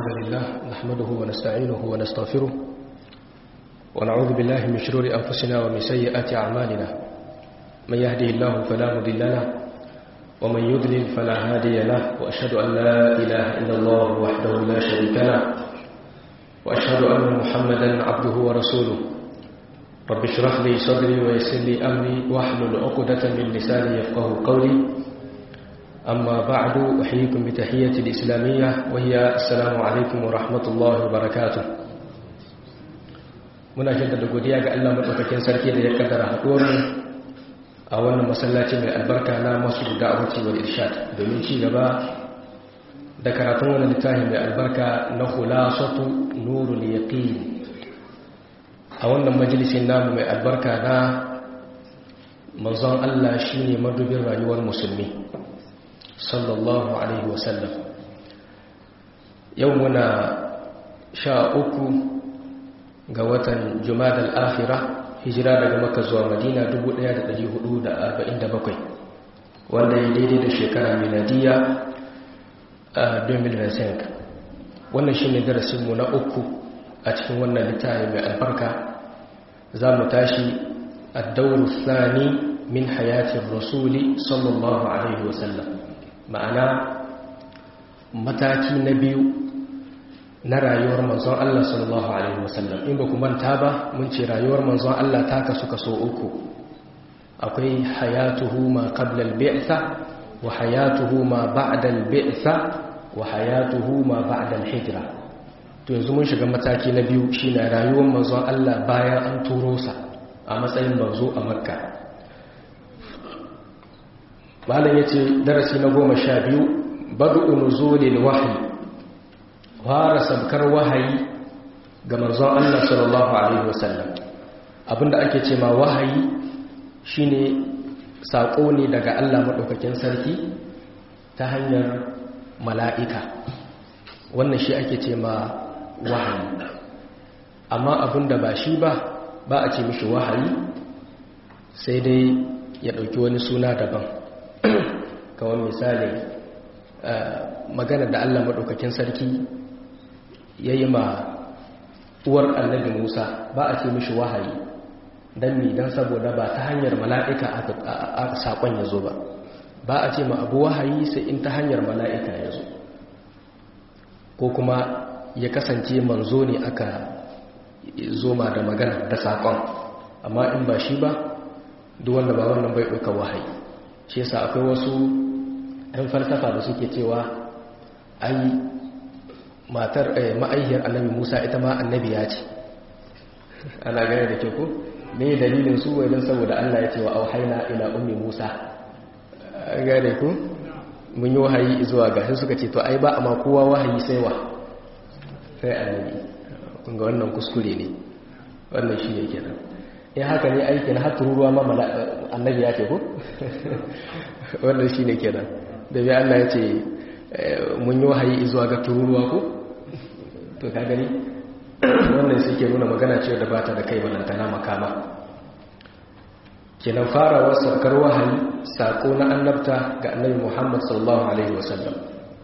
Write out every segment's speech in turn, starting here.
الحمد لله نحمده ونستعينه ونستغفره ونعوذ بالله من شرور أنفسنا ومن سيئات أعمالنا من يهده الله فلا مضل له ومن يضلل فلا هادي له وأشهد أن لا إله إلا الله وحده لا شريك له وأشهد أن محمدا عبده ورسوله رب اشرح لي صدري ويسر لي أمري واحلل عقدة من لساني يفقه قولي أما بعد أحييكم بتحية الإسلامية وهي السلام عليكم ورحمة الله وبركاته muna jaddada godiya ga Allah madaukakin sarki da ya kaddara haɗuwar a wannan masallaci mai albarka na masu da'awati wal irshad domin ci gaba da karatun wannan littafi mai albarka na khulasatu nurul yaqin a wannan majalisin namu mai albarka na manzon Allah shine madubin rayuwar musulmi sallallahu alaihi wasallam yau muna sha uku ga watan jumadal akhira hijira daga maka zuwa madina 1447 wanda ya daidai da shekara miladiya a 2005 wannan shi ne darasinmu na uku a cikin wannan littafi mai albarka za mu tashi addauru sani min hayatin rasuli sallallahu alaihi wasallam ma'ana mataki na biyu na rayuwar manzon Allah sallallahu alaihi wasallam in ba ku manta ba mun ce rayuwar manzon Allah ta kasu kaso uku akwai hayatuhu ma qabla al-bi'tha wa hayatuhu ma ba'da al-bi'tha wa hayatuhu ma ba'da al-hijra to yanzu mun shiga mataki na biyu shine rayuwar manzon Allah bayan an turo sa a matsayin manzo a Makka malam yace darasi na goma sha biyu bad'u nuzulil wahyi fara sabkar wahayi ga manzon Allah sallallahu alaihi wasallam abinda ake ce ma wahayi shine sako ne daga Allah madaukakin sarki ta hanyar mala'ika wannan shi ake ce ma wahayi amma abinda ba shi ba ba a ce mishi wahayi sai dai ya ɗauki wani suna daban kawai misali magana da Allah maɗaukakin sarki ya yi ma uwar annabi Musa ba a ce mishi wahayi don mi don saboda ba ta hanyar mala'ika aka saƙon ya zo ba ba a ce ma abu wahayi sai in ta hanyar mala'ika ya zo ko kuma ya kasance manzo ne aka zoma da magana da saƙon amma in ba shi ba duk wanda ba wannan bai ɗauka wahayi shi yasa akwai wasu 'yan falsafa da suke cewa ai matar ma'aihiyar annabi musa ita ma annabi ya ce ana gane da ke ku ne dalilin su wajen saboda allah ya ce wa auhaina ila ummi musa gane ku mun yi wahayi zuwa ga sai suka ce to ai ba amma kowa wahayi sai wa sai annabi kun ga wannan kuskure ne wannan shi ne kenan in haka ne aikin har tururuwa ma annabi ya ce ku wannan shi ne kenan da bi allah ya ce mun yi wahayi zuwa ga tururuwa ko to ka gani wannan sai ke nuna magana ce da bata da kai balantana makama kenan farawar saukar wahayi sako na annabta ga annabi Muhammad sallallahu alaihi wasallam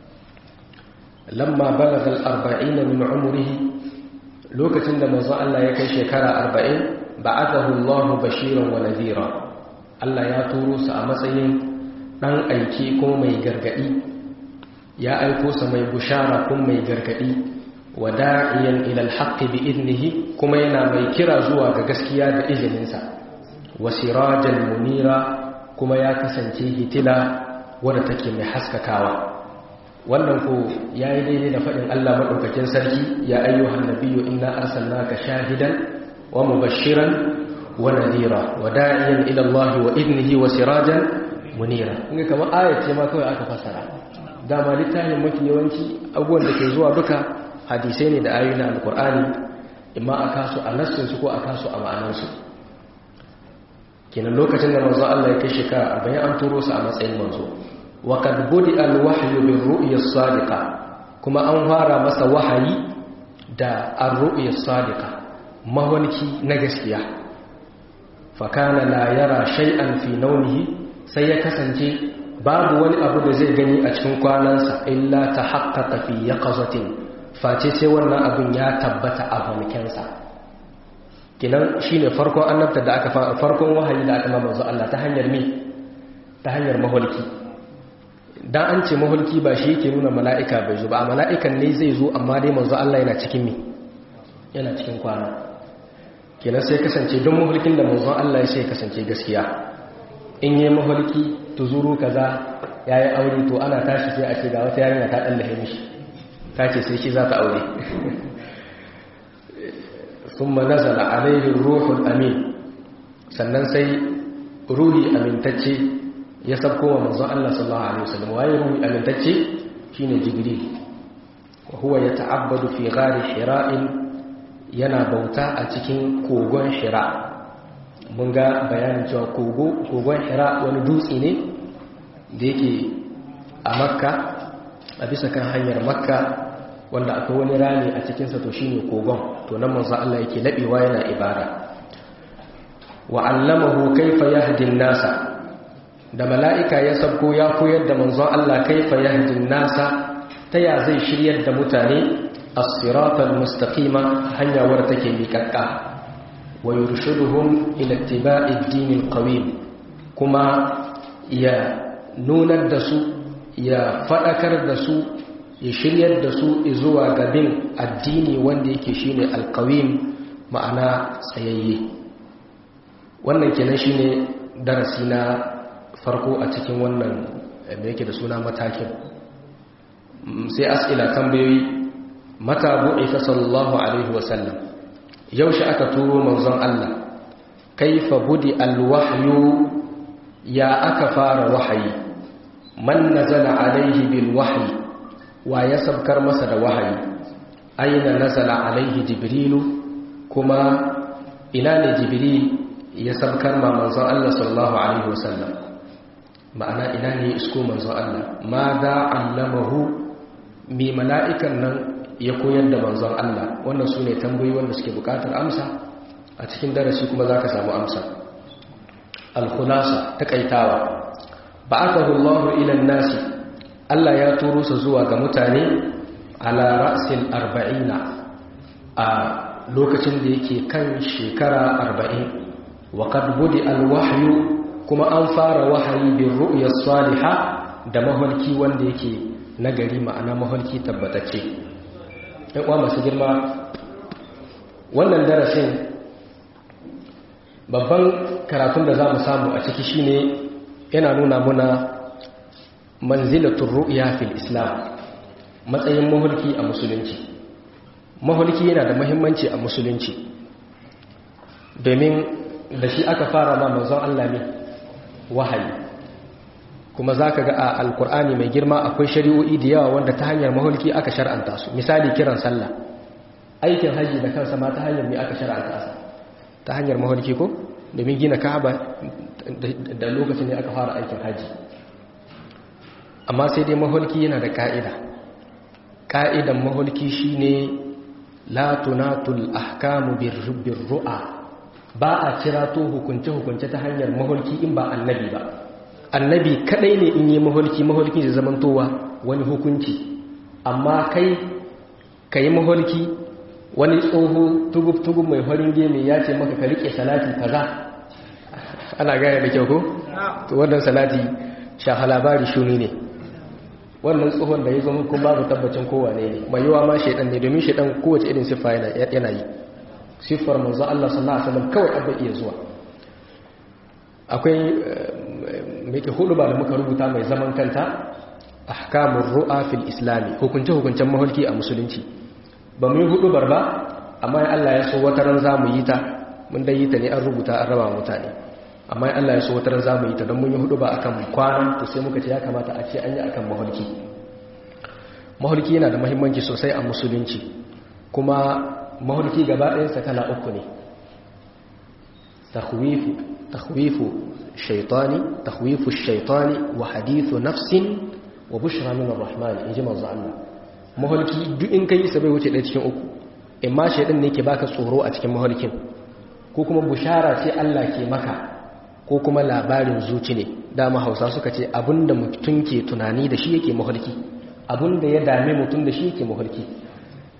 lamma balagha al-arba'in min umrihi lokacin da manzo Allah ya kai shekara 40 ba'athahu Allah bashiran wa nadhira Allah ya turo sa a matsayin dan aiki ko mai gargadi ya aiko sa mai bushara kun mai gargadi wa da'iyan ila alhaqqi bi idnihi kuma yana mai kira zuwa ga gaskiya da izininsa wa sirajan munira kuma ya kasance hitila wadda take mai haskakawa wannan ko yayi daidai da fadin Allah madaukakin sarki ya ayyuhan nabiyyu inna arsalnaka shahidan wa mubashiran wa nadhira wa da'iyan ila Allah wa idnihi wa sirajan munira inga kamar ayat ce ma kawai aka fassara dama littafin mafi yawanci abubuwan da ke zuwa duka hadisai ne da ayoyi na alkur'ani imma a kasu a nassinsu ko a kasu a ma'anarsu kenan lokacin da manzo Allah ya kai shekara arba'in an turo su a matsayin manzo wa qad budi al wahyu bir ru'ya sadiqa kuma an fara masa wahayi da ar ru'ya sadiqa mawanki na gaskiya fa kana la yara shay'an fi nawmihi sai ya kasance babu wani abu da zai gani a cikin kwanansa illa ta haƙƙaƙa fi ya ƙazatin face sai wannan abin ya tabbata a mulkensa kinan shine farkon annabta da aka farkon wahayi da aka ma manzo Allah ta hanyar me ta hanyar maholki dan an ce maholki ba shi yake nuna mala'ika bai zo ba a mala'ikan ne zai zo amma dai manzo Allah yana cikin me yana cikin kwana kenan sai kasance don maholkin da manzon Allah ya sai kasance gaskiya in yi maholki tuzuru kaza yayi aure to ana tashi sai a ce ga wata yarinya ta dallahe mishi ta ce sai shi za ta aure ثم نزل عليه الروح الأمين sannan sai ruhi amintacce ya sabko wa manzon Allah sallallahu alaihi wasallam waye ruhi amintacce shine jibril wa huwa yata'abbadu fi ghari hira'in yana bauta a cikin kogon hira mun ga bayanin cewa kogo kogon hira wani dutse ne da yake a makka a bisa kan hanyar makka wanda akwai wani rami a cikinsa to shine kogon to nan manzo Allah yake labewa yana ibada wa allamahu kaifa yahdi nasa da mala'ika ya sabko ya koyar da manzon Allah kaifa yahdi nasa ta ya zai shiryar da mutane as-siratal mustaqima hanya wadda take miƙaƙƙa wa yurshiduhum ila ittiba'i ad-din al-qawim kuma ya nunar da su ya fadakar da su ya shiryar da su zuwa gabin addini wanda yake shine alkawim ma'ana tsayayye wannan kenan shine darasi na farko a cikin wannan da yake da suna matakin sai as'ila tambayoyi mata bu'ita sallallahu alaihi wasallam yaushe aka turo manzon Allah kaifa budi alwahyu ya aka fara wahayi man nazala alaihi bil wahyi wa ya sabkar masa da wahayi aina nazala alaihi jibrilu kuma ina ne jibril ya sabkar ma manzon Allah sallallahu alaihi wasallam ma'ana ina ne isko manzon Allah ma da allamahu mi mala'ikan nan ya koyar da manzon Allah wannan su ne tambayoyi wanda suke bukatar amsa a cikin darasi kuma za ka samu amsa al-khulasa takaitawa ba'athahu Allahu ila nasi Allah ya turo sa zuwa ga mutane ala ra'sil arba'ina a lokacin da yake kan shekara arba'in wa qad budi alwahyu kuma an fara wahayi bin ru'ya salihah da maholki wanda yake nagari ma'ana maholki tabbatacce ɗan uwa masu girma wannan darasin babban karatun da za mu samu a ciki shine yana nuna muna manzilatun ru'ya fil islam matsayin mahulki a musulunci mahulki yana da mahimmanci a musulunci domin da shi aka fara ma manzon Allah ne wahayi kuma za ka ga a alkur'ani mai girma akwai shari'o'i da yawa wanda ta hanyar mahulki aka shar'anta su misali kiran sallah aikin haji da kansa ma ta hanyar mai aka shar'anta sa ta hanyar mahulki ko domin gina ka'aba da lokacin ne aka fara aikin haji amma sai dai mahulki yana da ka'ida ka'idan mahulki shine la tunatul ahkamu birru'a ba a kira to hukunce hukunce ta hanyar mahulki in ba annabi ba annabi kadai ne in yi mahulki mahulki zai zamantowa wani hukunci amma kai kai mahulki wani tsoho tugub-tugub mai farin gemi ya ce maka ka rike salati kaza ana gaya da kyau ko? to wannan salati shaha labari shuni ne wannan tsohon da ya zama kun babu tabbacin kowane ne mai yiwa ma shaidan ne domin shaidan kowace irin siffa yana yi siffar manzo Allah sallallahu alaihi wasallam kawai abin iya zuwa akwai mai ke hudu ba da muka rubuta mai zaman kanta ahkamur ru'a fil islami hukunce hukuncen maholki a musulunci ba mu yi hudu barba amma Allah ya so wata ran za mu yi ta mun dai yi ta ne an rubuta an raba mutane amma Allah ya so wata ran za mu yi ta don mun yi hudu ba akan kwanan to sai muka ce ya kamata a ce an yi akan maholki maholki yana da mahimmanci sosai a musulunci kuma maholki gaba ɗayansa kala uku ne takhwifu takhwifu shaytani takhwifu shaytani wa hadithu nafsin wa bushra min ar-rahman inji manzo Allah maholki duk in kai sa bai wuce ɗaya cikin uku in ma shaidan ne ke baka tsoro a cikin maholkin ko kuma bushara ce Allah ke maka ko kuma labarin zuci ne dama hausa suka ce abinda mutum ke tunani da shi yake maholki abinda ya dame mutum da shi yake maholki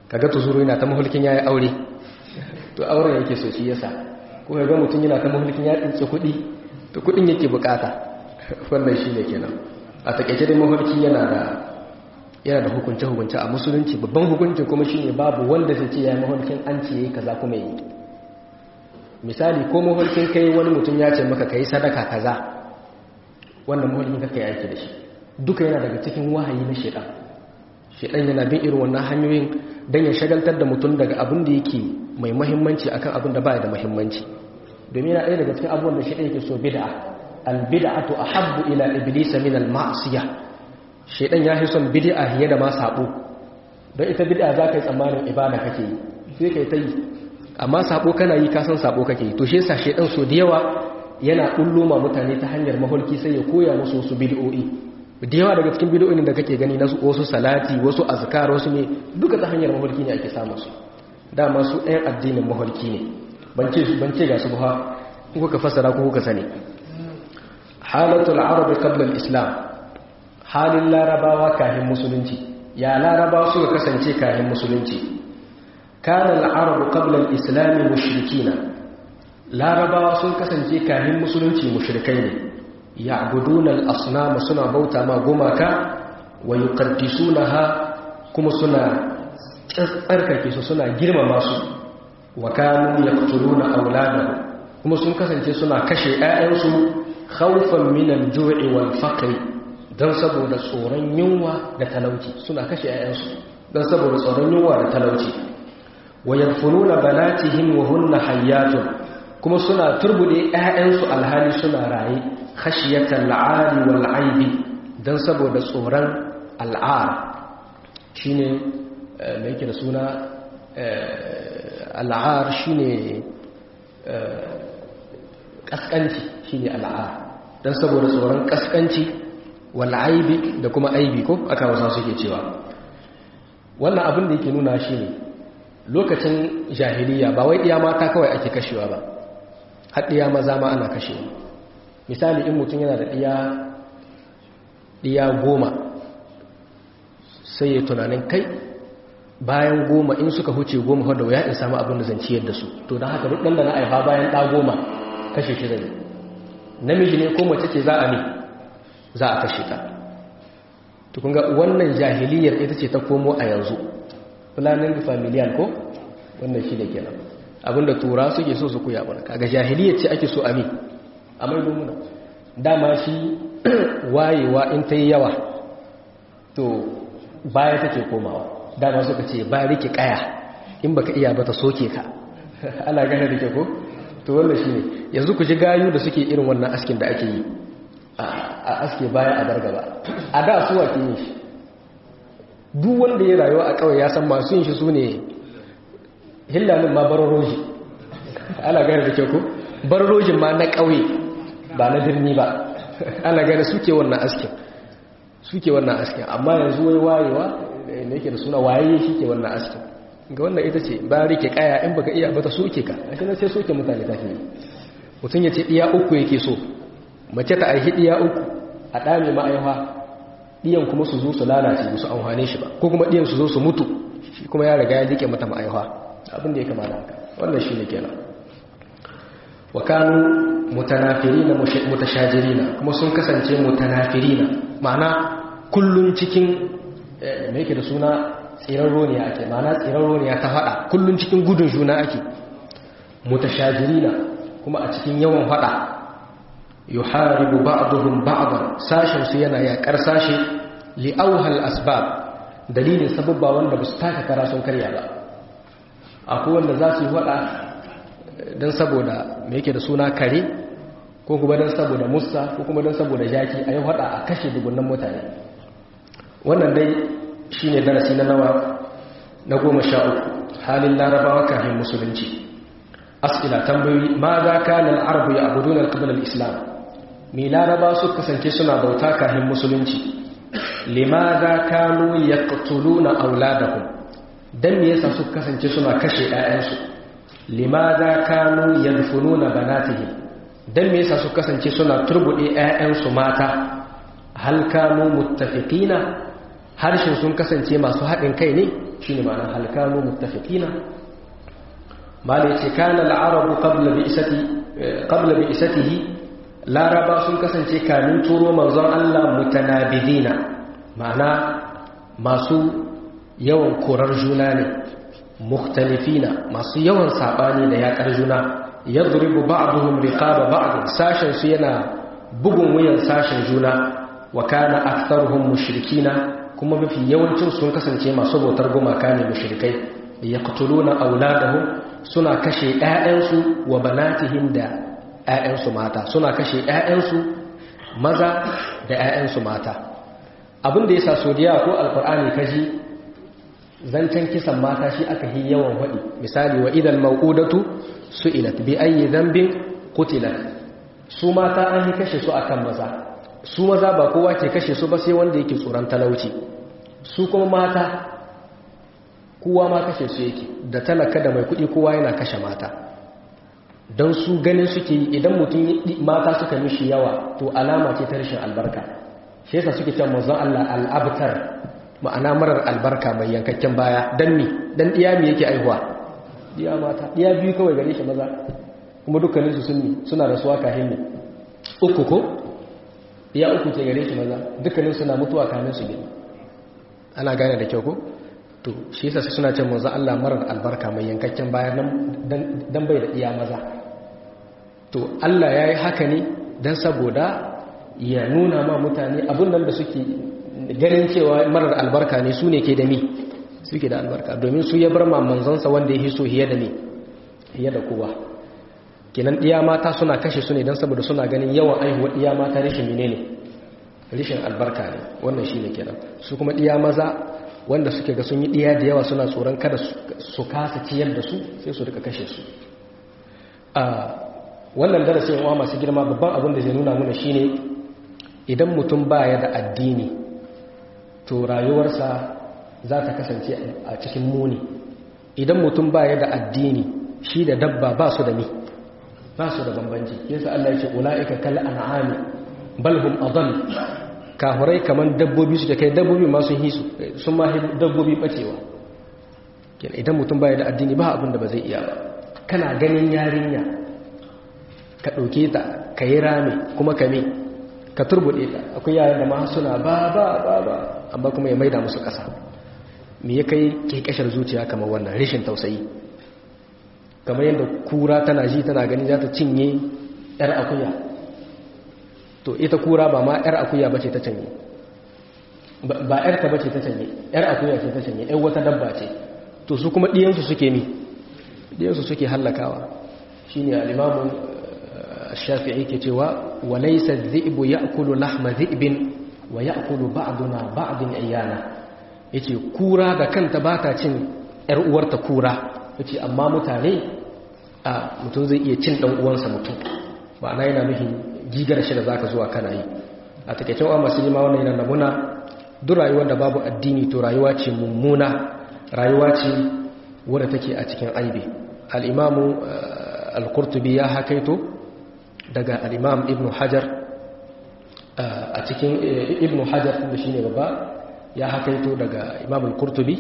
kaga tuzuru yana ta mahulkin yayi aure to auren yake so shi yasa ko ga mutum yana ta mahulkin ya tsince kuɗi to kuɗin yake bukata wannan shine kenan a takeice dai mahulki yana da yana da hukunce hukunce a musulunci babban hukunci kuma shine babu wanda zai ce yayi mahulkin an ce yayi kaza kuma yi misali ko mahulkin kai wani mutum ya ce maka kai sadaka kaza wannan mahulkin ka kai aiki da shi duka yana daga cikin wahayi na shedan shedan yana bin irin wannan hanyoyin dan ya shagaltar da mutum daga abin da yake mai muhimmanci akan abin da baya da muhimmanci domin yana ɗaya daga cikin abubuwan da shedan yake so bid'a al bid'atu ahabbu ila iblis min al ma'siyah shedan ya fi son bid'a fiye da ma sabo don ita bid'a za ka yi tsammanin ibada kake yi sai kai ta yi amma sabo kana yi kasan sabo kake yi to shi yasa shedan so da yawa yana kullo ma mutane ta hanyar maholki sai ya koya musu wasu bid'o'i da yawa daga cikin bid'o'in da kake gani na wasu salati wasu azkar wasu ne duka ta hanyar maholki ne ake samun su dama su ɗayan addinin maholki ne ban ce ban ce ga su ba kuka fassara ko kuka sani halatul arabi qabla al-islam halin larabawa kafin musulunci ya larabawa suka kasance kafin musulunci kana al-arabu qabla al-islam mushrikina larabawa sun kasance kafin musulunci mushrikai ne ya'buduna al-asnam suna bauta ma gumaka wa yuqaddisunaha kuma suna tsarkake su suna girmama su wa kanu yaqtuluna awladahum kuma sun kasance suna kashe ƴaƴansu khawfan min al-ju'i wal faqr dan saboda tsoron yunwa da talauci suna kashe ƴaƴansu dan saboda tsoron yunwa da talauci wa yanfununa banatihim wa hunna hayyatun kuma suna turbude ƴaƴansu alhali suna raye khashiyatan al'ari wal aibi dan saboda tsoron al'ar shine me yake da suna al'ar shine kaskanci shine al'ar dan saboda tsoron kaskanci wal aibi da kuma aibi ko aka wasa suke cewa wannan abin da yake nuna shine lokacin jahiliya ba wai iya mata kawai ake kashewa ba har iya maza ma ana kashewa misali in mutum yana da ɗiya ɗiya goma sai ya tunanin kai bayan goma in suka huce goma wadda ya in samu abin da zan ciyar da su to don haka duk ɗan da na aifa bayan ɗa goma kashe shi zai namiji ne ko mace ce za a ne za a kashe ta tukun ga wannan jahiliyar ita ce ta komo a yanzu planning familial ko wannan shi da kenan abinda tura suke so su kuya bana kaga jahiliyar ce ake so a mi a mai domuna dama shi wayewa in ta yi yawa to baya take komawa dama suka ce ba rike kaya in baka iya ba ta soke ka ana gane da ke ko to wannan shi ne yanzu ku ji gayu da suke irin wannan askin da ake yi a aske baya a dargaba a da suwa ke yin shi duk wanda ya rayuwa a kawai ya san masu yin shi su ne hillamin ma bararoji ana gane da ke ko bararojin ma na ƙauye ba na birni ba ana gane suke wannan askin suke wannan askin amma yanzu wai wayewa da yake da suna waye shi ke wannan askin ga wannan ita ce ba rike kaya in baka iya bata soke ka a shi na sai soke mutane ta fiye mutum ya ce ɗiya uku yake so mace ta aihi ɗiya uku a ɗame ma'aiwa ɗiyan kuma su zo su lalace su amfane shi ba ko kuma ɗiyan su zo su mutu shi kuma ya riga ya rike mata ma'aiwa abin da ya kama da haka wannan shi ne kenan wa kanu mutanafirina mutashajirina kuma sun kasance mutanafirina ma'ana kullun cikin me yake da suna tsirarro ne ake ma'ana tsirarro ne ta fada kullun cikin gudun juna ake mutashajirina kuma a cikin yawan fada yuharibu ba'dhum ba'dan sashin su yana yakar sashi li awhal asbab dalilin sababba wanda ba su taka kara sun karya ba akwai wanda za su yi fada don saboda mai yake da suna kare ko kuma don saboda musa ko kuma don saboda jaki a yi hada a kashe dubunan mutane wannan dai shi ne darasi na nawa na goma sha uku halin larabawa kafin musulunci asila tambayoyi ma za ka nan arabu ya abu donar kabilar islam mai laraba su kasance suna bauta kafin musulunci lima za kanu ya katulu na auladahun don me yasa su kasance suna kashe 'ya'yansu limaza kanu yadfununa banatihim dan me yasa su kasance suna turbude ƴaƴansu mata hal kanu muttafiqina harshen sun kasance masu haɗin kai ne shine ma'ana hal kanu muttafiqina malai ce kana al-arabu qabla bi'sati qabla bi'satihi laraba sun kasance kamin turo manzon Allah mutanabidina ma'ana masu yawan korar juna ne mukhtalifina masu yawan sabani da yakar juna yadribu ba'dhum riqaba ba'd sashin su yana bugun wuyan sashin juna wa kana aktharuhum mushrikina kuma mafi yawancin sun kasance masu bautar gumaka ne mushrikai yaqtuluna auladahum suna kashe ƴaƴansu wa banatihim da ƴaƴansu mata suna kashe ƴaƴansu maza da ƴaƴansu mata abin da yasa sodiya ko alqur'ani kaji zancen kisan mata shi aka yi yawan waɗi misali wa idan mau'udatu su'ilat bi ayyi dhanbin qutilat su mata an yi kashe su akan maza su maza ba kowa ke kashe su ba sai wanda yake tsoron talauci su kuma mata kowa ma kashe su yake da talaka da mai kuɗi kowa yana kashe mata don su ganin suke yi idan mutum mata suka mishi yawa to alama ce ta rashin albarka shi yasa suke cewa manzon Allah al'abtar ma'ana marar albarka mai yankakken baya dan mi dan diya mi yake aihuwa diya mata diya biyu kawai gare shi maza kuma dukkanin su sunni suna rasuwa kahin ne uku ko diya uku ke gare shi maza dukkanin suna mutuwa kamin su gina ana gane da kyau ko to shi yasa suna ce manzo Allah marar albarka mai yankakken baya dan bai da diya maza to Allah yayi haka ne dan saboda ya nuna ma mutane abun nan da suke ganin cewa marar albarka ne su ne ke da mi suke da albarka domin su ya bar ma manzansa wanda ya hiso hiye da mi hiye da kowa kenan ɗiya mata suna kashe su ne don saboda suna ganin yawan aihuwar ɗiya mata rashin mine ne rashin albarka ne wannan shi ne kenan su kuma ɗiya maza wanda suke ga sun yi ɗiya da yawa suna tsoron kada su kasa ciyar da su sai su rika kashe su wannan darasin yawa masu girma babban abin da zai nuna mana shine idan mutum baya da addini to rayuwarsa za ta kasance a cikin muni idan mutum baya da addini shi da dabba ba su da mi ba su da bambanci yasa Allah ya ce ulaika kal an'ami bal hum adall kahurai kaman dabbobi suke kai dabbobi ma sun hisu sun ma dabbobi bacewa kenan idan mutum baya da addini ba abin da ba zai iya ba kana ganin yarinya ka dauke ta ka yi rame kuma ka me ka turbude ta akwai yaran da ma suna ba ba ba ba amma kuma ya maida musu ƙasa me ya kai kekashar zuciya kamar wannan rashin tausayi kamar yadda kura tana ji tana gani za ta cinye yar akuya to ita kura ba ma yar akuya bace ta canye ba yar ta bace ta canye yar akuya ce ta canye yar wata dabba ce to su kuma diyansu suke ni diyansu suke hallakawa shine al-imamu shafi'i ke cewa walaysa adh-dhi'bu ya'kulu lahma dhi'bin wa ya'kulu ba'duna ba'din iyana yace kura da kanta bata cin yar uwarta kura yace amma mutane a mutum zai iya cin dan uwansa mutum ba na yana nufin gigar shi da zaka zuwa kana yi a takeicin wa masu yi ma wannan yana namuna duk rayuwar da babu addini to rayuwa ce mummuna rayuwa ce wadda take a cikin aibi al-imamu al-qurtubi ya hakaito daga al-imam ibn hajar a cikin ibn hajar da shine babba ya hakaito daga imam al-qurtubi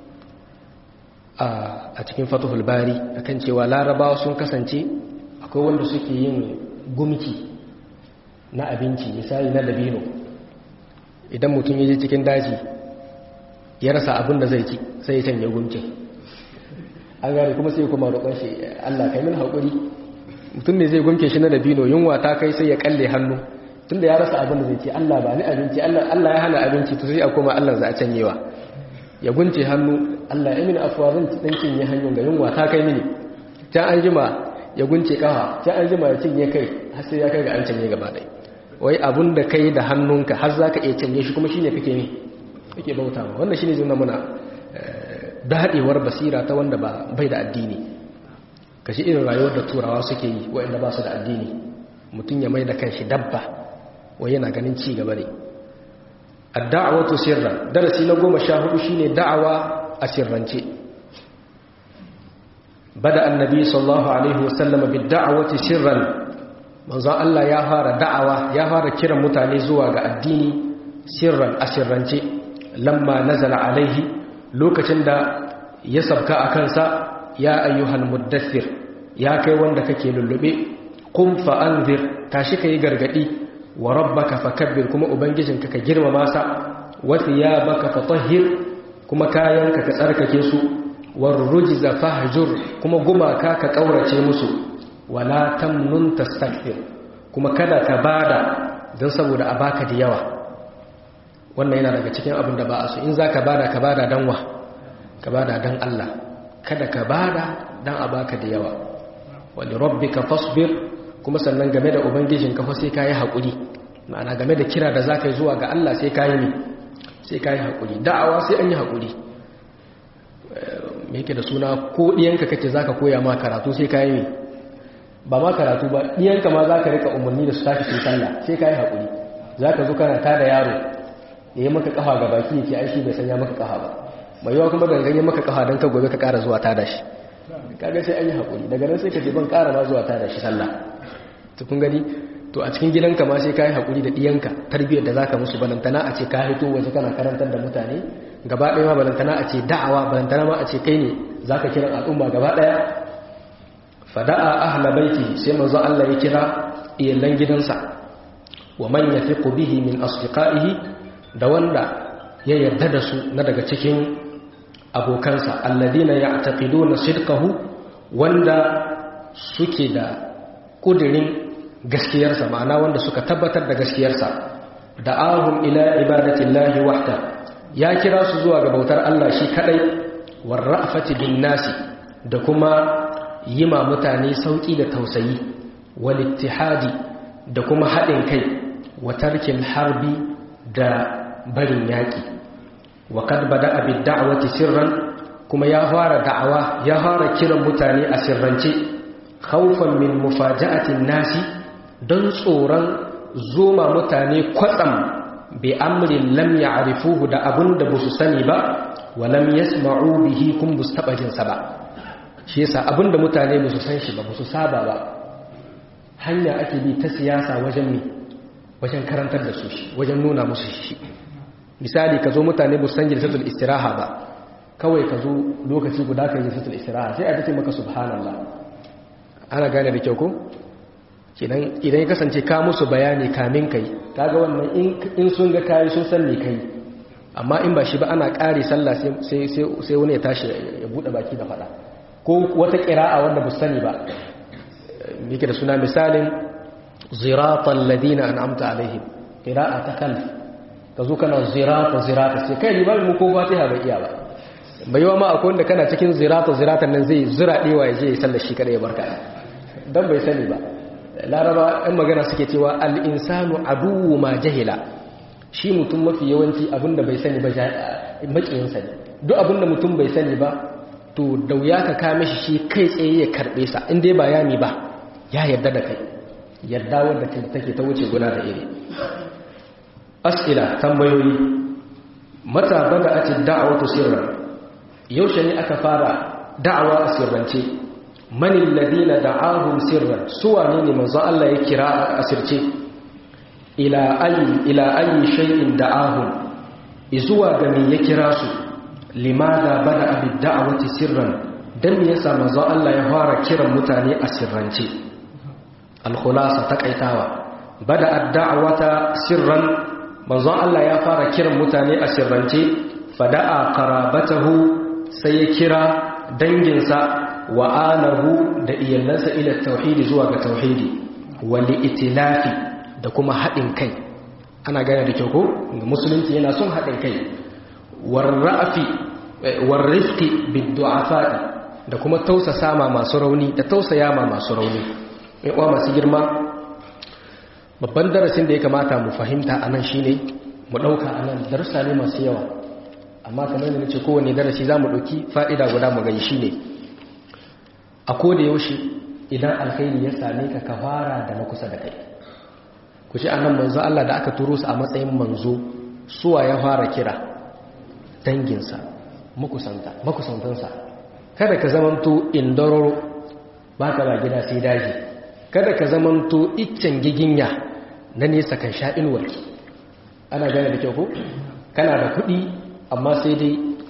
a cikin fatuhul bari akan cewa larabawa sun kasance akwai wanda suke yin gumki na abinci misali na dabino idan mutum ya je cikin daji ya rasa abin da zai ci sai ya canye gumkin an gane kuma sai kuma roƙon shi Allah kai min haƙuri mutum ne zai gumke shi na dabino yunwa ta kai sai ya kalle hannu tunda ya rasa abin da zai ce Allah ba ni abinci Allah ya hana abinci to sai a koma Allah za a canyewa ya gunce hannu Allah ya mini afuwa zan dan cinye hannun ga yunwa ta kai mini can an jima ya gunce kafa can an jima ya cinye kai har sai ya kai ga an canye gaba ɗaya wai abun da kai da hannunka har za ka iya canye shi kuma shine kake ne kake bauta ma wannan shine zuna muna daɗewar basira ta wanda ba bai da addini kashi irin rayuwar da turawa suke yi waɗanda ba su da addini mutum ya mai da kanshi dabba wai yana ganin ci gaba ne ad-da'watu sirran darasi na goma sha hudu shine da'awa a sirrance bada annabi sallallahu alaihi wasallam bid-da'wati sirran manzon Allah ya fara da'awa ya fara kiran mutane zuwa ga addini sirran a sirrance lamma nazala alaihi lokacin da ya sabka a kansa ya ayyuhal muddathir ya kai wanda kake lullube qum fa anzir tashi kai gargadi wa rabbaka fakabbir kuma ubangijinka ka girmama sa wa thiyabaka fatahhir kuma kayanka ka tsarkake su war rujza fahjur kuma gumaka ka kaurace musu wala tamnun tastakthir kuma kada ka bada dan saboda a baka da yawa wannan yana daga cikin abin da ba a so in zaka bada ka bada dan wa ka bada dan Allah kada ka bada dan a baka da yawa wali rabbika fasbir kuma sannan game da ubangijinka fa sai kai hakuri ma'ana game da kira da zaka yi zuwa ga Allah sai kai ne sai kai hakuri da'awa sai an yi hakuri me yake da suna ko diyanka kake zaka koya ma karatu sai kai ne ba ma karatu ba diyanka ma zaka rika umarni da su tashi su sallah sai kai hakuri zaka zo kana tada yaro yayi maka kafa ga baki yake aishi bai sanya maka kafa ba mai yawa kuma dangane maka kafa dan ka gobe ka kara zuwa tada shi kaga sai an yi haƙuri daga nan sai ka ce ban ƙara ma zuwa tada shi sallah to kun gani to a cikin gidanka ma sai ka yi haƙuri da ɗiyanka tarbiyyar da zaka musu balantana a ce ka hito waje kana karantar da mutane gaba ɗaya ma balantana a ce da'awa balantana ma a ce kai ne zaka kira al'umma gaba ɗaya fada'a ahla baiti sai manzo Allah ya kira iyalan gidansa wa man yafiqu bihi min asdiqaihi da wanda ya yarda da su na daga cikin abokansa alladina ya'taqiduna sidqahu wanda suke da kudirin gaskiyarsa ma'ana wanda suka tabbatar da gaskiyarsa da'ahum ila ibadatillahi wahda ya kira su zuwa ga bautar Allah shi kadai warra'fati bin nasi da kuma yima mutane sauki da tausayi wal ittihadi da kuma haɗin kai wa tarkil harbi da barin yaki wa kad bada'a bid da'wati sirran kuma ya fara da'awa ya fara kiran mutane a sirrance khawfan min mufaja'atin nasi don tsoron zoma mutane kwatsam bi amrin lam ya'rifuhu da abunda ba su sani ba wa lam yasma'u bihi kun bus taba jin sa ba shi yasa abinda mutane ba su san shi ba ba su saba ba hanya ake bi ta siyasa wajen mi wajen karantar da su shi wajen nuna musu shi misali ka zo mutane ba san jilsatul istiraha ba kawai ka zo lokaci guda ka yi jilsatul istiraha sai a dace maka subhanallah ana gane da kyau ko idan ya kasance ka musu bayani kamin kai kaga wannan in sun ga kayi sun san me kai amma in ba shi ba ana ƙare sallah sai wani ya tashi ya buɗe baki da faɗa ko wata ƙira'a wanda ba sani ba yake da suna misalin ziratan ladina an'amta alaihim ƙira'a ta kalf ka zo kana zirata zirata sai kai limamin mu ko fatiha bai iya ba bai yawa ma akwai wanda kana cikin zirata ziratan nan zai zira ɗewa ya je ya sallar shi kada ya barka dan bai sani ba laraba ɗan magana suke cewa al'insanu aduwu ma jahila shi mutum mafi yawanci abinda bai sani ba maƙiyinsa ne duk abinda mutum bai sani ba to da wuya ka kame shi shi kai tsaye ya karɓe sa inda ba yami ba ya yarda da kai yarda wadda take ta wuce guna da iri as'ila tambayoyi mata bada ati da'awatu sirran yaushe ne aka fara da'awa a sirrance manin ladina da'ahum sirran suwa ne ne manzo Allah ya kira a asirce ila ayi ila ayi shay'in da'ahum izuwa ga me ya kira su limada bada abid da'awati sirran dan me yasa manzo Allah ya fara kiran mutane a sirrance al-khulasa takaitawa bada ad-da'wata sirran manzo Allah ya fara kiran mutane a sirrance fada'a qarabatahu sai ya kira danginsa wa alahu da iyalansa ila tauhidi zuwa ga tauhidi wali itilafi da kuma haɗin kai ana gane da kyau ko musulunci yana son haɗin kai warra'afi warrifqi biddu'afa'i da kuma tausasa ma masu rauni da tausaya ma masu rauni mai uwa masu girma babban darasin da ya kamata mu fahimta anan shine mu ɗauka anan darussa ne masu yawa amma kamar da nace kowane darasi za mu ɗauki fa'ida guda mu gani shine a koda yaushe idan alkhairi ya same ka ka fara da na kusa da kai ku ci annan manzo Allah da aka turo su a matsayin manzo suwa ya fara kira danginsa makusanta makusantansa kada ka zamanto indororo baka ba gida sai daji kada ka zamanto iccen giginya na nesa kan sha inuwarki ana gane da kyau ko kana da kuɗi amma sai dai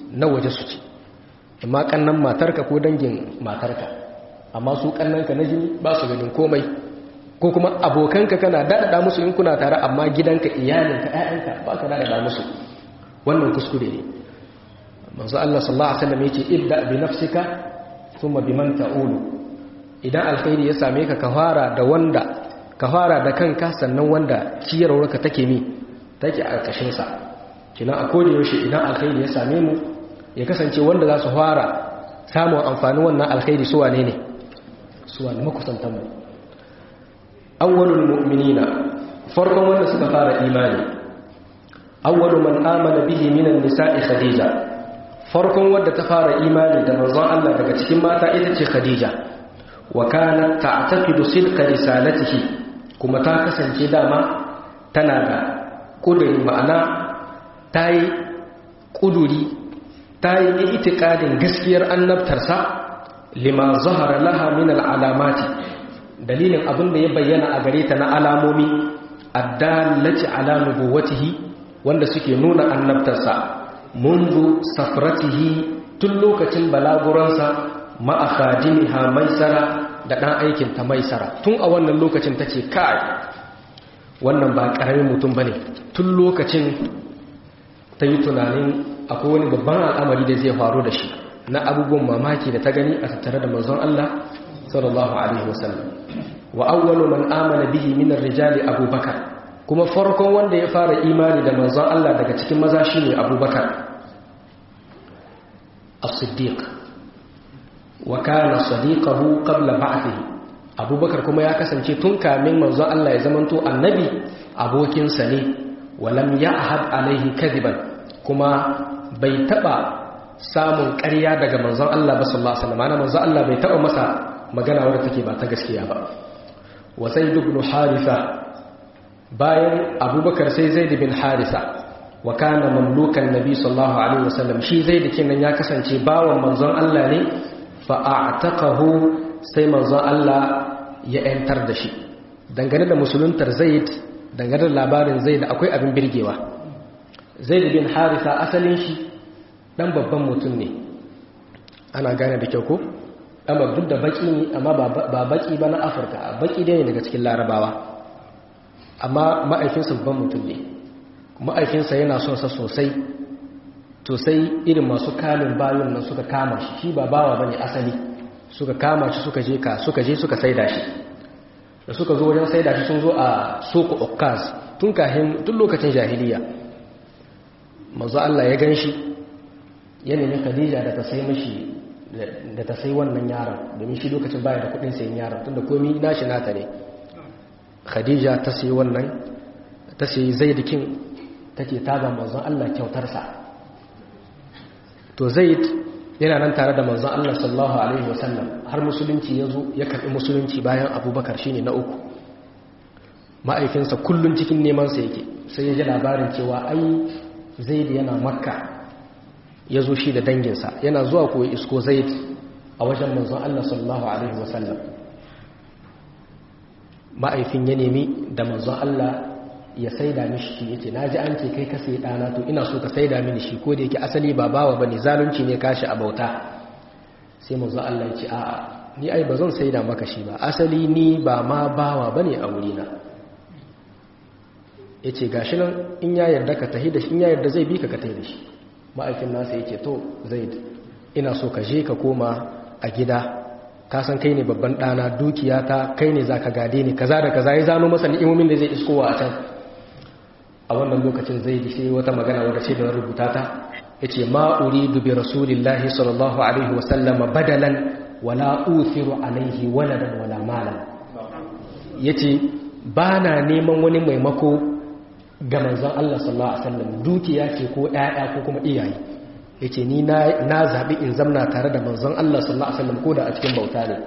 na waje su ci amma kannan matarka ko dangin matarka amma su kannanka na jini ba su ganin komai ko kuma abokanka kana daɗaɗa musu in kuna tare amma gidanka iyalinka ƴaƴanka ba ka daɗaɗa musu wannan kuskure ne manzo Allah sallallahu alaihi wasallam yake ibda bi nafsika thumma biman ta'ulu idan alkhairi ya same ka ka fara da wanda ka fara da kanka sannan wanda ciyarwarka take mi take a ƙashin sa kina a koda yaushe idan alkhairi ya same mu ya kasance wanda za su fara samun amfani wannan alkhairi su wane ne su wane makusantan mu awwalul mu'minina farkon wanda suka fara imani awwalu man amana bihi minan nisa'i khadija farkon wanda ta fara imani da manzon Allah daga cikin mata ita ce khadija wa kanat ta'taqidu sidqa risalatihi kuma ta kasance dama tana da kuduri ma'ana tayi kuduri tayi itikadin gaskiyar annabtarsa lima zahara laha min al'alamati dalilin abin da ya bayyana a gare ta na alamomi addallati ala nubuwatihi wanda suke nuna annabtarsa munzu safratihi tun lokacin balaguransa ma'a khadimiha maisara da dan aikin ta maisara tun a wannan lokacin tace kai wannan ba karamin mutum bane tun lokacin ta yi tunanin akwai wani babban al'amari da zai faru da shi na abubuwan mamaki da ta gani a tattare da manzon Allah sallallahu alaihi wasallam wa awwalu man amana bihi min ar-rijali abubakar kuma farkon wanda ya fara imani da manzon Allah daga cikin maza shine abubakar as-siddiq wa kana sadiqahu qabla ba'thihi abubakar kuma ya kasance tun kamin manzon Allah ya zamanto annabi abokinsa ne walam ya'had alaihi kadiban kuma bai taba samun ƙarya daga manzon Allah ba sallallahu alaihi wasallam manzon Allah bai taba masa magana wadda take ba ta gaskiya ba wa zaid ibn haritha bayan abubakar sai zaid bin haritha wa kana mamlukan nabi sallallahu alaihi wasallam shi zaid kinan ya kasance bawan manzon Allah ne fa a'taqahu sai manzon Allah ya yantar da shi dangane da musuluntar zaid dangane da labarin zaid akwai abin birgewa zaid bin haritha asalin shi dan babban mutum ne ana gane da kyau ko amma duk da baki ne amma ba baki ba na afirka baki dai ne daga cikin larabawa amma ma'aikinsa babban mutum ne ma'aikinsa yana son sa sosai to sai irin masu kalin bayan nan suka kama shi shi ba bawa bane asali suka kama shi suka je ka suka je suka saida shi da suka zo wajen saida shi sun zo a soko okkaz tun kahin tun lokacin jahiliya manzo Allah ya gan shi ya nemi Khadija da ta sai mashi da ta sai wannan yaron domin shi lokacin baya da kudin sayin yaron tunda komai nashi nata ne Khadija ta sai wannan ta sai Zaid-kin take taga manzon Allah kyautarsa to Zaid yana nan tare da manzon Allah sallallahu alaihi wasallam har musulunci ya zo ya karbi musulunci bayan Abubakar shine na uku ma'aikinsa kullun cikin neman sa yake sai ya ji labarin cewa ai Zaid yana Makka ya zo shi da danginsa yana zuwa koyi isko zaid a wajen manzon Allah sallallahu Alaihi wasallam ma'aifin ya nemi da manzon Allah ya saida mishi shi yace na ji an ce kai ka sai ɗana to ina so ka saida mini shi ko da yake asali ba bawa bane zalunci ne kashi a bauta sai manzon Allah ya ce a'a ni ai ba zan saida maka shi ba asali ni ba ma bawa bane a wurina yace gashi nan in ya yarda ka tahi da shi in ya yarda zai bi ka ka tahi da shi ma'aikin nasa yake to zaid ina so ka je ka koma a gida ka san kai ne babban ɗana dukiya ta kai ne za ka gade ni kaza da kaza ya zano masa ni'imomin da zai iskowa a can a wannan lokacin zai ji sai wata magana wadda ce da rubuta ta ya ce ma uridu bi rasulillahi sallallahu alaihi wasallama badalan wala uthiru alaihi waladan wala malan ya ce ba na neman wani maimako ga manzon Allah sallallahu Alaihi wasallam dukiya ce ko ‘ya'ya ko kuma iyaye ya ce ni na zaɓi in zamna tare da manzon Allah sallallahu Alaihi wasallam ko da a cikin bauta ne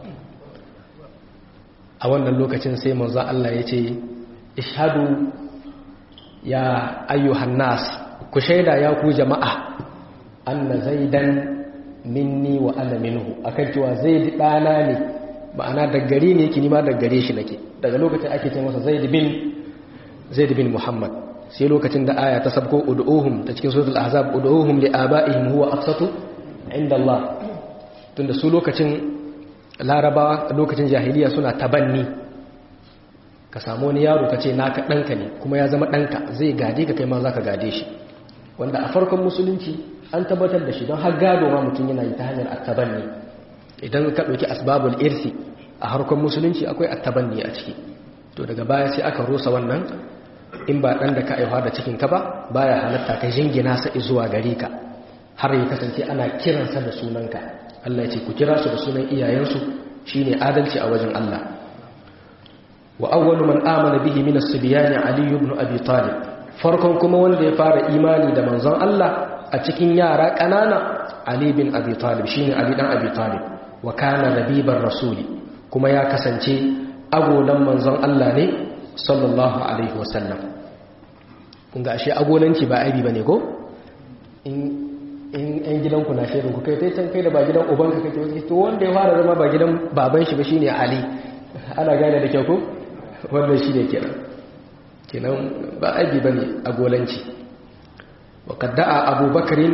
a wannan lokacin sai manzon Allah ya ce ishadu ya ayyuhan nas ku shaida ya ku jama'a anna zaidan minni wa ana minhu akan cewa zaid ɗana ne ma'ana daggare ne yake nima daggare shi nake daga lokacin ake ce masa zaid bin zaid bin muhammad sai lokacin da aya ta sabko ud'uhum ta cikin suratul ahzab ud'uhum li abaihim huwa aqsatu inda Allah tunda su lokacin larabawa lokacin jahiliya suna tabanni ka samu wani yaro ka ce naka ɗanka ne kuma ya zama ɗanka zai gade ka kai ma za ka gade shi wanda a farkon musulunci an tabbatar da shi don har gado ma mutum yana yi ta hanyar attabanni idan ka ɗauki asbabul irsi a harkon musulunci akwai attabanni a ciki to daga baya sai aka rusa wannan in ba ɗan da ka aihuwa da cikinka ba baya halatta ka jingina sa zuwa gare ka har ya kasance ana kiransa da sunanka Allah ya ce ku kira su da sunan iyayensu shine adalci a wajen Allah wa awwalu man amana bihi min as-sibyan Ali ibn Abi Talib farkon kuma wanda ya fara imani da manzon Allah a cikin yara kanana Ali bin Abi Talib shine Ali dan Abi Talib wa kana rabibar rasuli kuma ya kasance agolan manzon Allah ne sallallahu alaihi wasallam kun ga ashe agolanci ba aibi bane ko in in yan gidanku na shirin ku kai sai can kai da ba gidan ubanka kake wasu to wanda ya fara zama ba gidan baban shi ba shine Ali ana gane da kyau ko wannan shine kenan kenan ba aibi bane agolanci wa kadda'a Abu Bakarin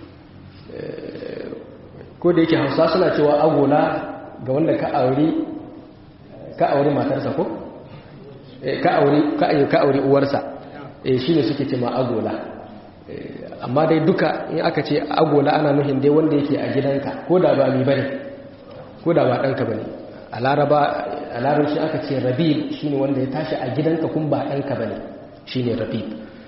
ko da yake Hausa suna cewa agola ga wanda ka aure ka aure matarsa ko ka aure ka ka aure uwarsa eh shine suke cewa agola amma dai duka in aka ce agola ana nuhin dai wanda yake a gidanka ko da ba mi bane ko da ba ɗanka bane a laraba a larabci aka ce rabib shine wanda ya tashi a gidanka kun ba ɗanka bane shine rabib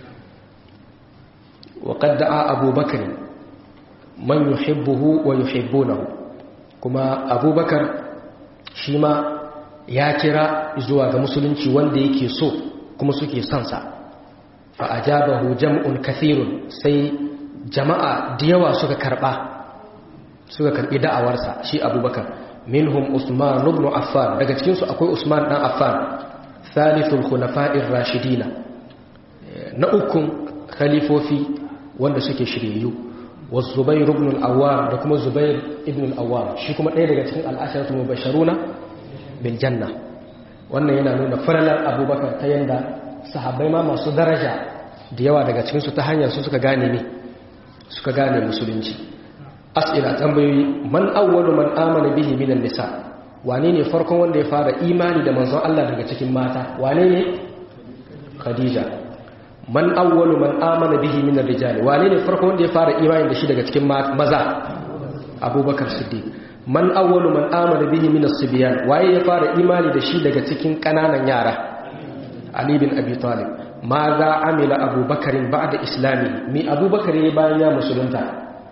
wa qad da'a abubakar man yuhibbuhu wa yuhibbunahu kuma abubakar shi ma ya kira zuwa ga musulunci wanda yake so kuma suke son sa fa'ajabahu jam'un kathirun sai jama'a da yawa suka karɓa suka karɓi da'awarsa shi abubakar minhum usman ibn affan daga cikinsu akwai usman ɗan affan thalithul khulafa'ir rashidina na ukun khalifofi wanda suke shiryayyu wa zubair ibn al-awwam da kuma zubair ibn al-awwam shi kuma ɗaya daga cikin al'asharatu mubashiruna bil janna wannan yana nuna falalar abubakar ta yanda sahabbai ma masu daraja da yawa daga cikinsu ta hanyar su suka gane ne suka gane musulunci as'ila tambayoyi man awwalu man amana bihi minan nisa wane ne farkon wanda ya fara imani da manzon Allah daga cikin mata wane ne khadija man awwalu man amana bihi minar rijal wane ne farkon wanda ya fara imani da shi daga cikin maza abubakar siddiq man awwalu man amana bihi minas sibyan waye ya fara imani da shi daga cikin kananan yara Ali bin Abi Talib ma za amila abubakarin ba da islami mi abubakar ya bayan ya musulunta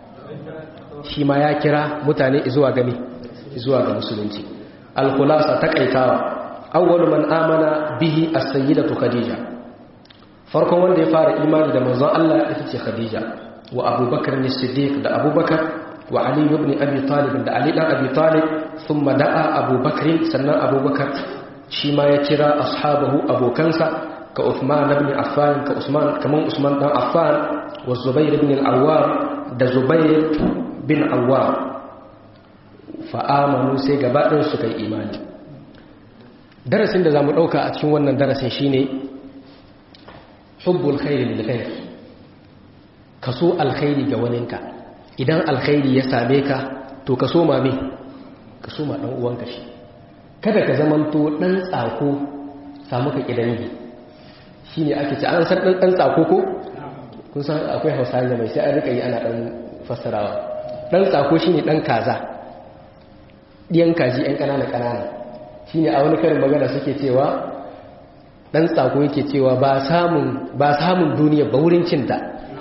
shi ma ya kira mutane zuwa gami zuwa ga musulunci alkulasa takaitawa awwalu man amana bihi as-sayyidatu khadija farkon wanda ya fara imani da manzon Allah ita ce khadija wa abubakar ne siddiq da abubakar wa ali ibn abi talib da ali dan abi talib thumma da'a abubakar sannan abubakar shi ma ya kira ashabahu abokansa ka Uthman ibn Affan ka Usman kaman Usman dan Affan wa Zubair ibn al-Awwam da Zubair bin Awwam fa amanu sai gaba ɗin suka yi imani darasin da zamu dauka a cikin wannan darasin shine hubbul khairi lil khair kaso alkhairi ga waninka idan alkhairi ya same ka to kaso ma me kaso ma dan uwanka shi kada ka zamanto dan tsako samu ka kidangi shi ne ake ce an san ɗan tsako ko kun san akwai hausa da mai sai an rika yi ana ɗan fassarawa ɗan tsako shi ne ɗan kaza ɗiyan kaji ‘yan ƙanana-ƙanana shi ne a wani karin magana suke cewa ɗan tsako yake cewa ba samun duniya ba wurin cinta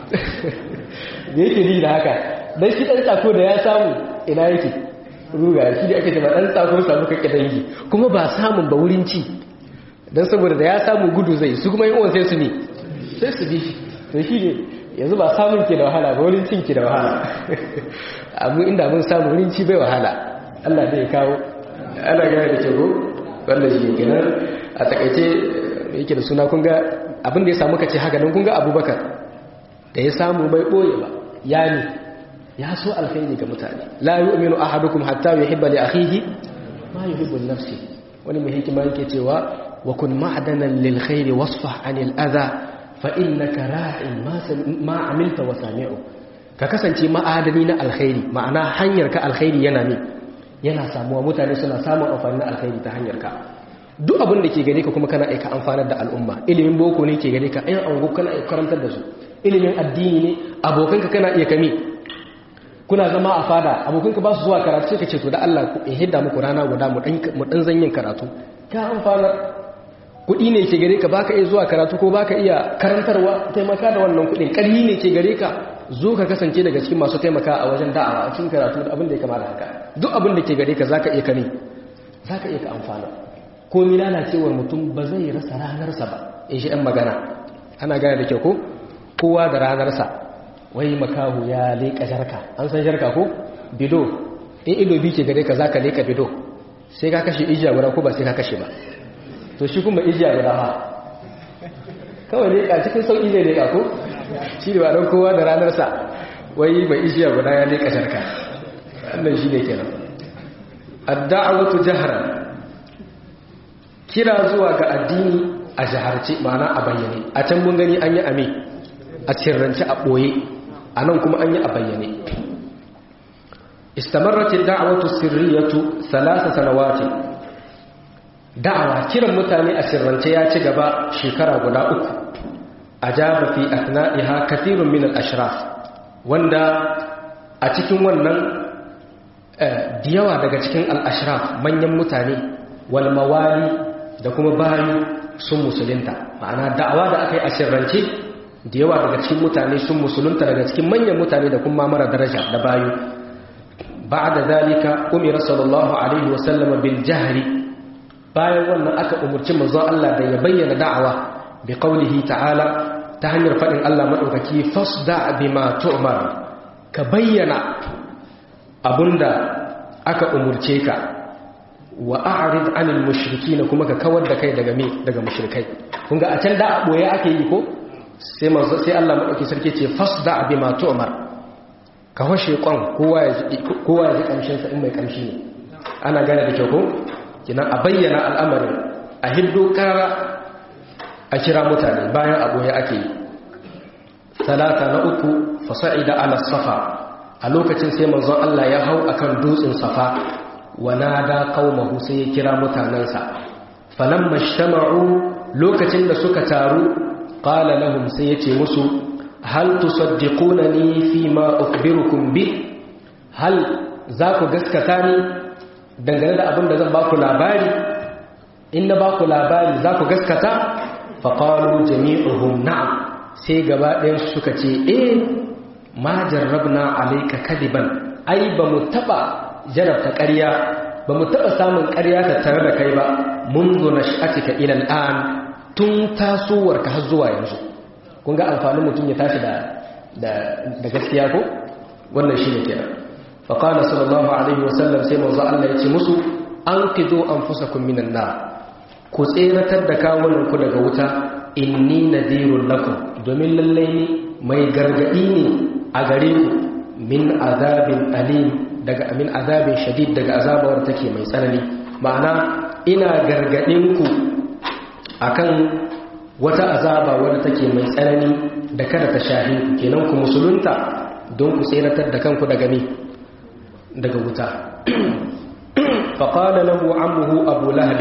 da yake ni da haka don shi ɗan tsako da ya samu ina yake ruga shi da ake ce ba ɗan tsako samu kakka dangi kuma ba samun ba wurin ci don saboda da ya samu gudu zai su kuma yi sai su ne sai su bi to shi ne yanzu ba samun ke da wahala ba wurin cin ke da wahala abu inda mun samu wurin ci bai wahala Allah zai kawo ana gane da ke go wanda shi kenan a takaice yake da suna kun ga abin da ya samu kace haka don kun ga abubakar da ya samu bai boye ba ya ne ya so alkhairi ga mutane la yu'minu ahadukum hatta yuhibba li akhihi ma yuhibbu li nafsihi wani mai hikima yake cewa وكن معدنا للخير واصفح عن الأذى fa innaka ra'in ma amilta wa sami'u ka kasance ma'adani na alkhairi ma'ana hanyar ka alkhairi yana ne yana samuwa mutane suna samun amfani na alkhairi ta hanyar ka duk abin da ke gare ka kuma kana aika amfanar da al'umma ilimin boko ne ke gare ka ayan ango kana aika karantar da su ilimin addini ne abokanka kana iya kame kuna zama a fada abokanka ba su zuwa karatu sai ka ce to da Allah ku in hidda muku rana guda mu dan mu dan zanyin karatu ka amfanar kuɗi ne ke gare ka baka iya zuwa karatu ko baka iya karantarwa taimaka da wannan kuɗin ƙarhi ne ke gare ka zo ka kasance daga cikin masu taimaka a wajen da'awa a cikin karatu da abin da ya kama da haka duk abin da ke gare ka zaka iya kame zaka iya ka amfana ko mi lalacewar mutum ba zai rasa ranarsa ba in shi ɗan magana ana gane da kyau ko kowa da ranarsa wai makahu ya leƙa jarka an san jarka ko bido in ido bi ke gare ka za ka leƙa bido sai ka kashe ijiya guda ko ba sai ka kashe ba to shi kuma ijiya guda ma kawai leƙa cikin sauƙi ne leƙa ko shi da ba kowa da ranarsa wai mai ijiya guda ya leƙa jarka wannan shi ne kenan adda'awatu jahran kira zuwa ga addini a jaharce ma'ana a bayyane a can mun gani an yi ame a cirrance a ɓoye a nan kuma an yi a bayyane istamarratin da'awatu sirriyatu salasa sanawati da'awa kiran mutane a sirrance ya ci gaba shekara guda uku a jaba fi asna'iha kathirun min al-ashraf wanda a cikin wannan da yawa daga cikin al-ashraf manyan mutane wal mawali da kuma bayu sun musulunta ma'ana da'awa da aka yi a sirrance da yawa daga cikin mutane sun musulunta daga cikin manyan mutane da kuma mara daraja da bayu ba da zalika umira sallallahu alaihi wasallama bil jahri bayan wannan aka umurci manzon Allah da ya bayyana da'awa bi qaulihi ta'ala ta hanyar fadin Allah madaukaki fasda bima tu'mar ka bayyana abunda aka umurce ka wa a'rid 'anil mushrikeen kuma ka kawar da kai daga me daga mushrikai kun ga a can da a boye ake yi ko sai manzo sai Allah madauki sarki ce fasda bima tu'mar ka hoshe kwan kowa ya kowa ya ji kamshin sa in mai kamshi ne ana gane da kyau ko kina a bayyana al'amarin a hiddo kara a kira mutane bayan a boye ake yi talata na uku fasa'ida ala safa a lokacin sai manzon Allah ya hau akan dutsen safa wanada qaumahu sai ya kira mutanansa falamma ishtama'u lokacin da suka taru qala lahum sai yace musu hal tusaddiqunani fi ma ukhbirukum bi hal za ku gaskata ni dangane da abin da zan ba ku labari in na ba ku labari za ku gaskata faqalu jami'uhum na'am sai gaba ɗayan suka ce eh ma jarrabna alayka kadiban ai ba mu taba jarabta ƙarya ba mu taɓa samun ƙarya ta tare da kai ba mun zo na sha'atika ilal an tun tasowarka har zuwa yanzu kun ga amfanin mutum ya tashi da gaskiya ko wannan shi ne kenan faƙala sallallahu alaihi wasallam sai manzo Allah ya ce musu an kizo an fusa kun minan na ku tseratar da kawunanku daga wuta inni nadirun lakum domin lallai ne mai gargaɗi ne a gare ku min azabin alim daga amin azabin shadid daga azabawar take mai tsanani ma'ana ina gargadin ku akan wata azaba wadda take mai tsanani da kada ta shahi ku kenan ku musulunta don ku tseratar da kanku daga me daga wuta faqala lahu ammuhu abu lahab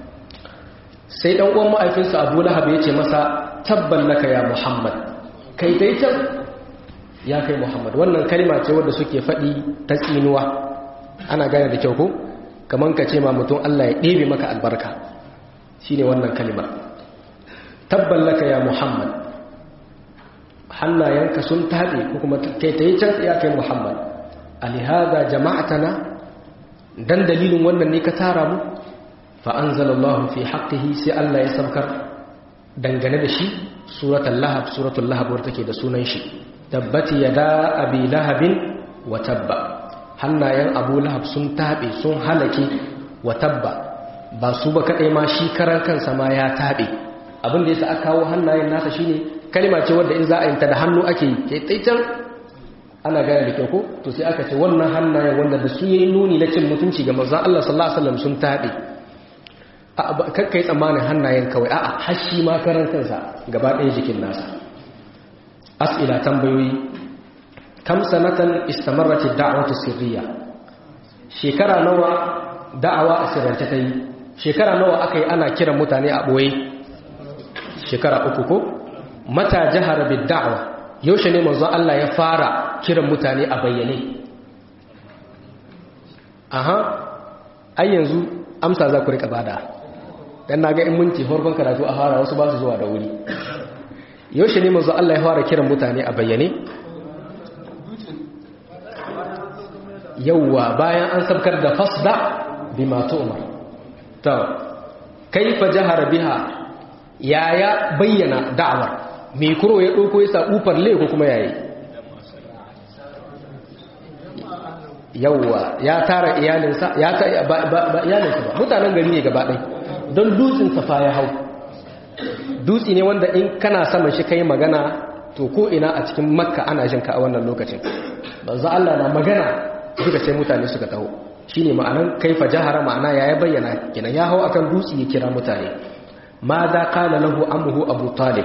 sai dan uwan ma'aikinsa abu lahab ya ce masa tabban laka ya muhammad kai dai can ya kai muhammad wannan kalma ce wadda suke faɗi ta tsinuwa ana gane da kyau ko kamar ka ce ma mutum allah ya ɗebe maka albarka shi ne wannan kalimar tabban laka ya muhammad hannayenka sun taɗe ko kuma kai ta yi can ya kai muhammad alihada jama'atana dan dalilin wannan ne ka tara mu fa'anzalallahu fi haƙƙihi sai allah ya saukar dangane da shi suratul lahab suratul lahab wadda take da sunan shi tabbati yada abi lahabin wa tabba hannayen abu lahab sun taɓe sun halake wa tabba ba su ba kaɗai ma shi karan kansa ma ya taɓe abin da ya sa aka kawo hannayen nasa shine kalma ce wadda in za a yinta da hannu ake yi ke tsaitan ana gane da kyau ko to sai aka ce wannan hannayen wanda da su yi nuni na cin mutunci ga manzon Allah sallallahu alaihi wasallam sun taɓe kakkai tsammanin hannayen kawai a'a hashi ma karan kansa gaba ɗaya jikin nasa as'ila tambayoyi kam sanatan istamarrat ad-da'watu sirriya shekara nawa da'awa a sirrance ta yi shekara nawa aka yi ana kiran mutane a ɓoye shekara uku ko mata jihar bid da'wa yaushe ne manzo Allah ya fara kiran mutane a bayyane aha ai yanzu amsa za ku rika bada dan naga in minti farkon karatu a fara wasu ba su zuwa da wuri yaushe ne manzo Allah ya fara kiran mutane a bayyane yawwa bayan an sabkar da fasda bima tu'mar to kaifa jahara biha yaya bayyana da'awar me kuro ya dauko ya sa ufar le ko kuma yayi yawwa ya tara iyalinsa ya ta ba iyalinsa ba mutanen gari ne gaba ɗaya don dutsen safa ya hau dutsi ne wanda in kana saman shi kai magana to ko ina a cikin makka ana jin ka a wannan lokacin banzu Allah na magana duka sai mutane suka taho shine ma'anan kaifa jahara ma'ana ya bayyana kinan ya hau akan dutse ya kira mutane ma za qala lahu amuhu abu talib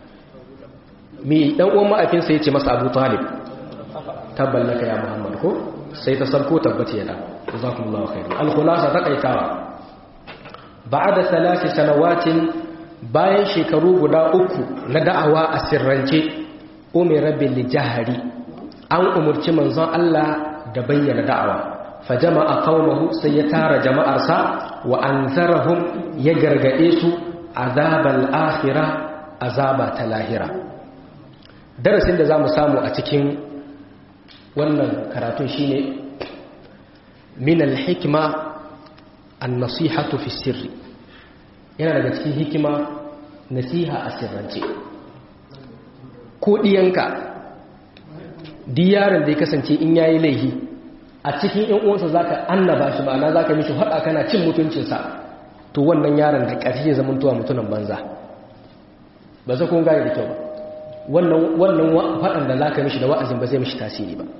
mi dan uwan ma'afinsa yace masa abu talib tabballaka ya muhammad ko sai ta sabko tabbata yana jazakumullahu khairan al-khulasa taqaitawa ba'da thalath sanawatin bayan shekaru guda uku na da'awa a sirrance umira bil jahri an umurci manzon Allah da bayyana da'awa fa jama'a qaumahu sai ya tara jama'arsa wa anzarahum ya gargade su azabal akhirah azaba ta lahira darasin da zamu samu a cikin wannan karatun shine min al-hikma an-nasihatu fi sirri yana daga cikin hikima nasiha a sirrance ko diyanka diyarin da ya kasance in yayi laihi a cikin ƴan uwansa zaka annaba shi ma'ana zaka mishi hada kana cin mutuncinsa to wannan yaron da ƙarshe zaman tuwa mutunan banza ba za kun gane da kyau ba wannan wannan faɗan da zaka mishi da wa'azin ba zai mishi tasiri ba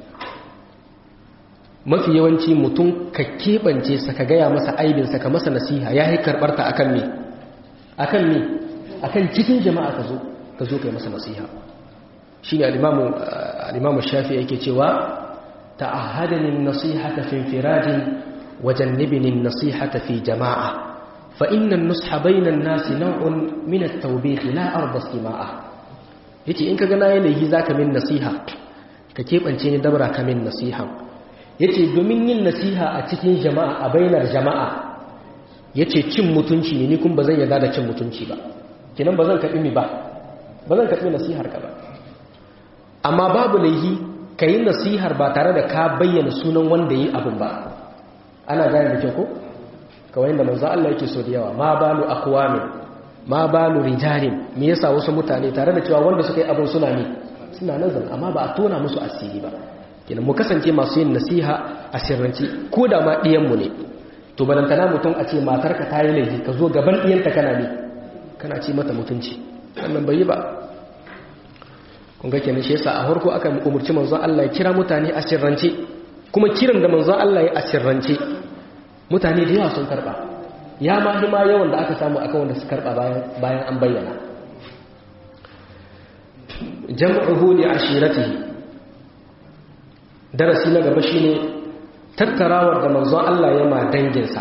mafi yawanci mutum ka keɓance sa ka gaya masa aibinsa ka masa nasiha ya yi karɓarta a kan me a kan me a kan cikin jama'a ka zo ka zo ka yi masa nasiha shi ne alimamu shafi yake cewa ta'ahadanin nasihata fi firadin wajen nibinin nasihata fi jama'a fa innan nusha bainan nasi nau'un min at-tawbih la arda istima'a yace in ka ga na yanayi zaka min nasiha ka keɓance ni dabra ka min nasiha yace domin yin nasiha a cikin jama'a a bainar jama'a yace cin mutunci ne ni kun bazan yarda da cin mutunci ba kinan bazan kaɗi mi ba bazan kaɗi nasihar ka ba amma babu laihi yi nasihar ba tare da ka bayyana sunan wanda yi abin ba ana gane da kyau ko kawai da manzo Allah yake so da yawa ma balu aqwamin ma balu rijalin me yasa wasu mutane tare da cewa wanda suka yi abin suna ne suna nazar amma ba a tona musu asiri ba kenan mu kasance masu yin nasiha a sirrance ko da ma ɗiyanmu ne to balantana mutum a ce matarka ta yi laifi ka zo gaban ɗiyanta kana ne kana ce mata mutunci wannan bai yi ba kun ga kenan shi yasa a farko aka umurci manzo Allah ya kira mutane a sirrance kuma kiran da manzo Allah ya a sirrance mutane da yawa sun karba ya ma hima yawan da aka samu akan wanda su karba bayan bayan an bayyana jam'uhu li ashiratihi darasi na gaba shine tattarawar da manzon Allah ya ma danginsa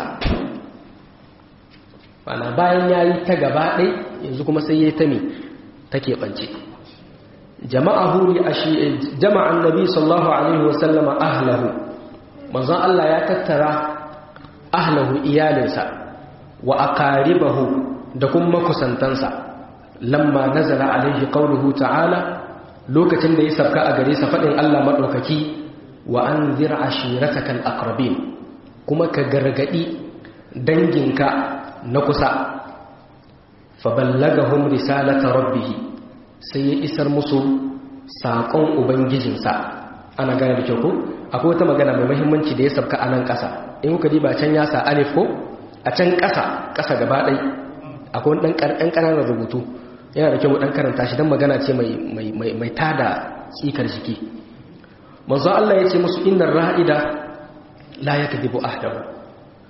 bana bayan yayi ta gaba ɗai yanzu kuma sai yayi ta me take bance jama'ahu li ashi jama'a annabi sallallahu alaihi wa sallama ahlahu manzon Allah ya tattara ahlahu iyalinsa wa aqaribahu da kuma kusantansa lamma nazala alaihi qawluhu ta'ala lokacin da ya sabka a gare sa fadin Allah madaukaki wa an zira ashiratakal aqrabin kuma ka gargadi danginka na kusa fa ballagahum risalata rabbih sai ya isar musu saƙon ubangijinsa ana gane da kyau ko akwai wata magana mai muhimmanci da ya sabka a nan ƙasa in kuka diba can ya sa alif ko a can ƙasa ƙasa gaba ɗai akwai wani ɗan ƙananan rubutu yana da kyau ɗan karanta shi don magana ce mai tada tsikar jiki manzo Allah ya ce musu innar ra'ida la yakdibu ahdahu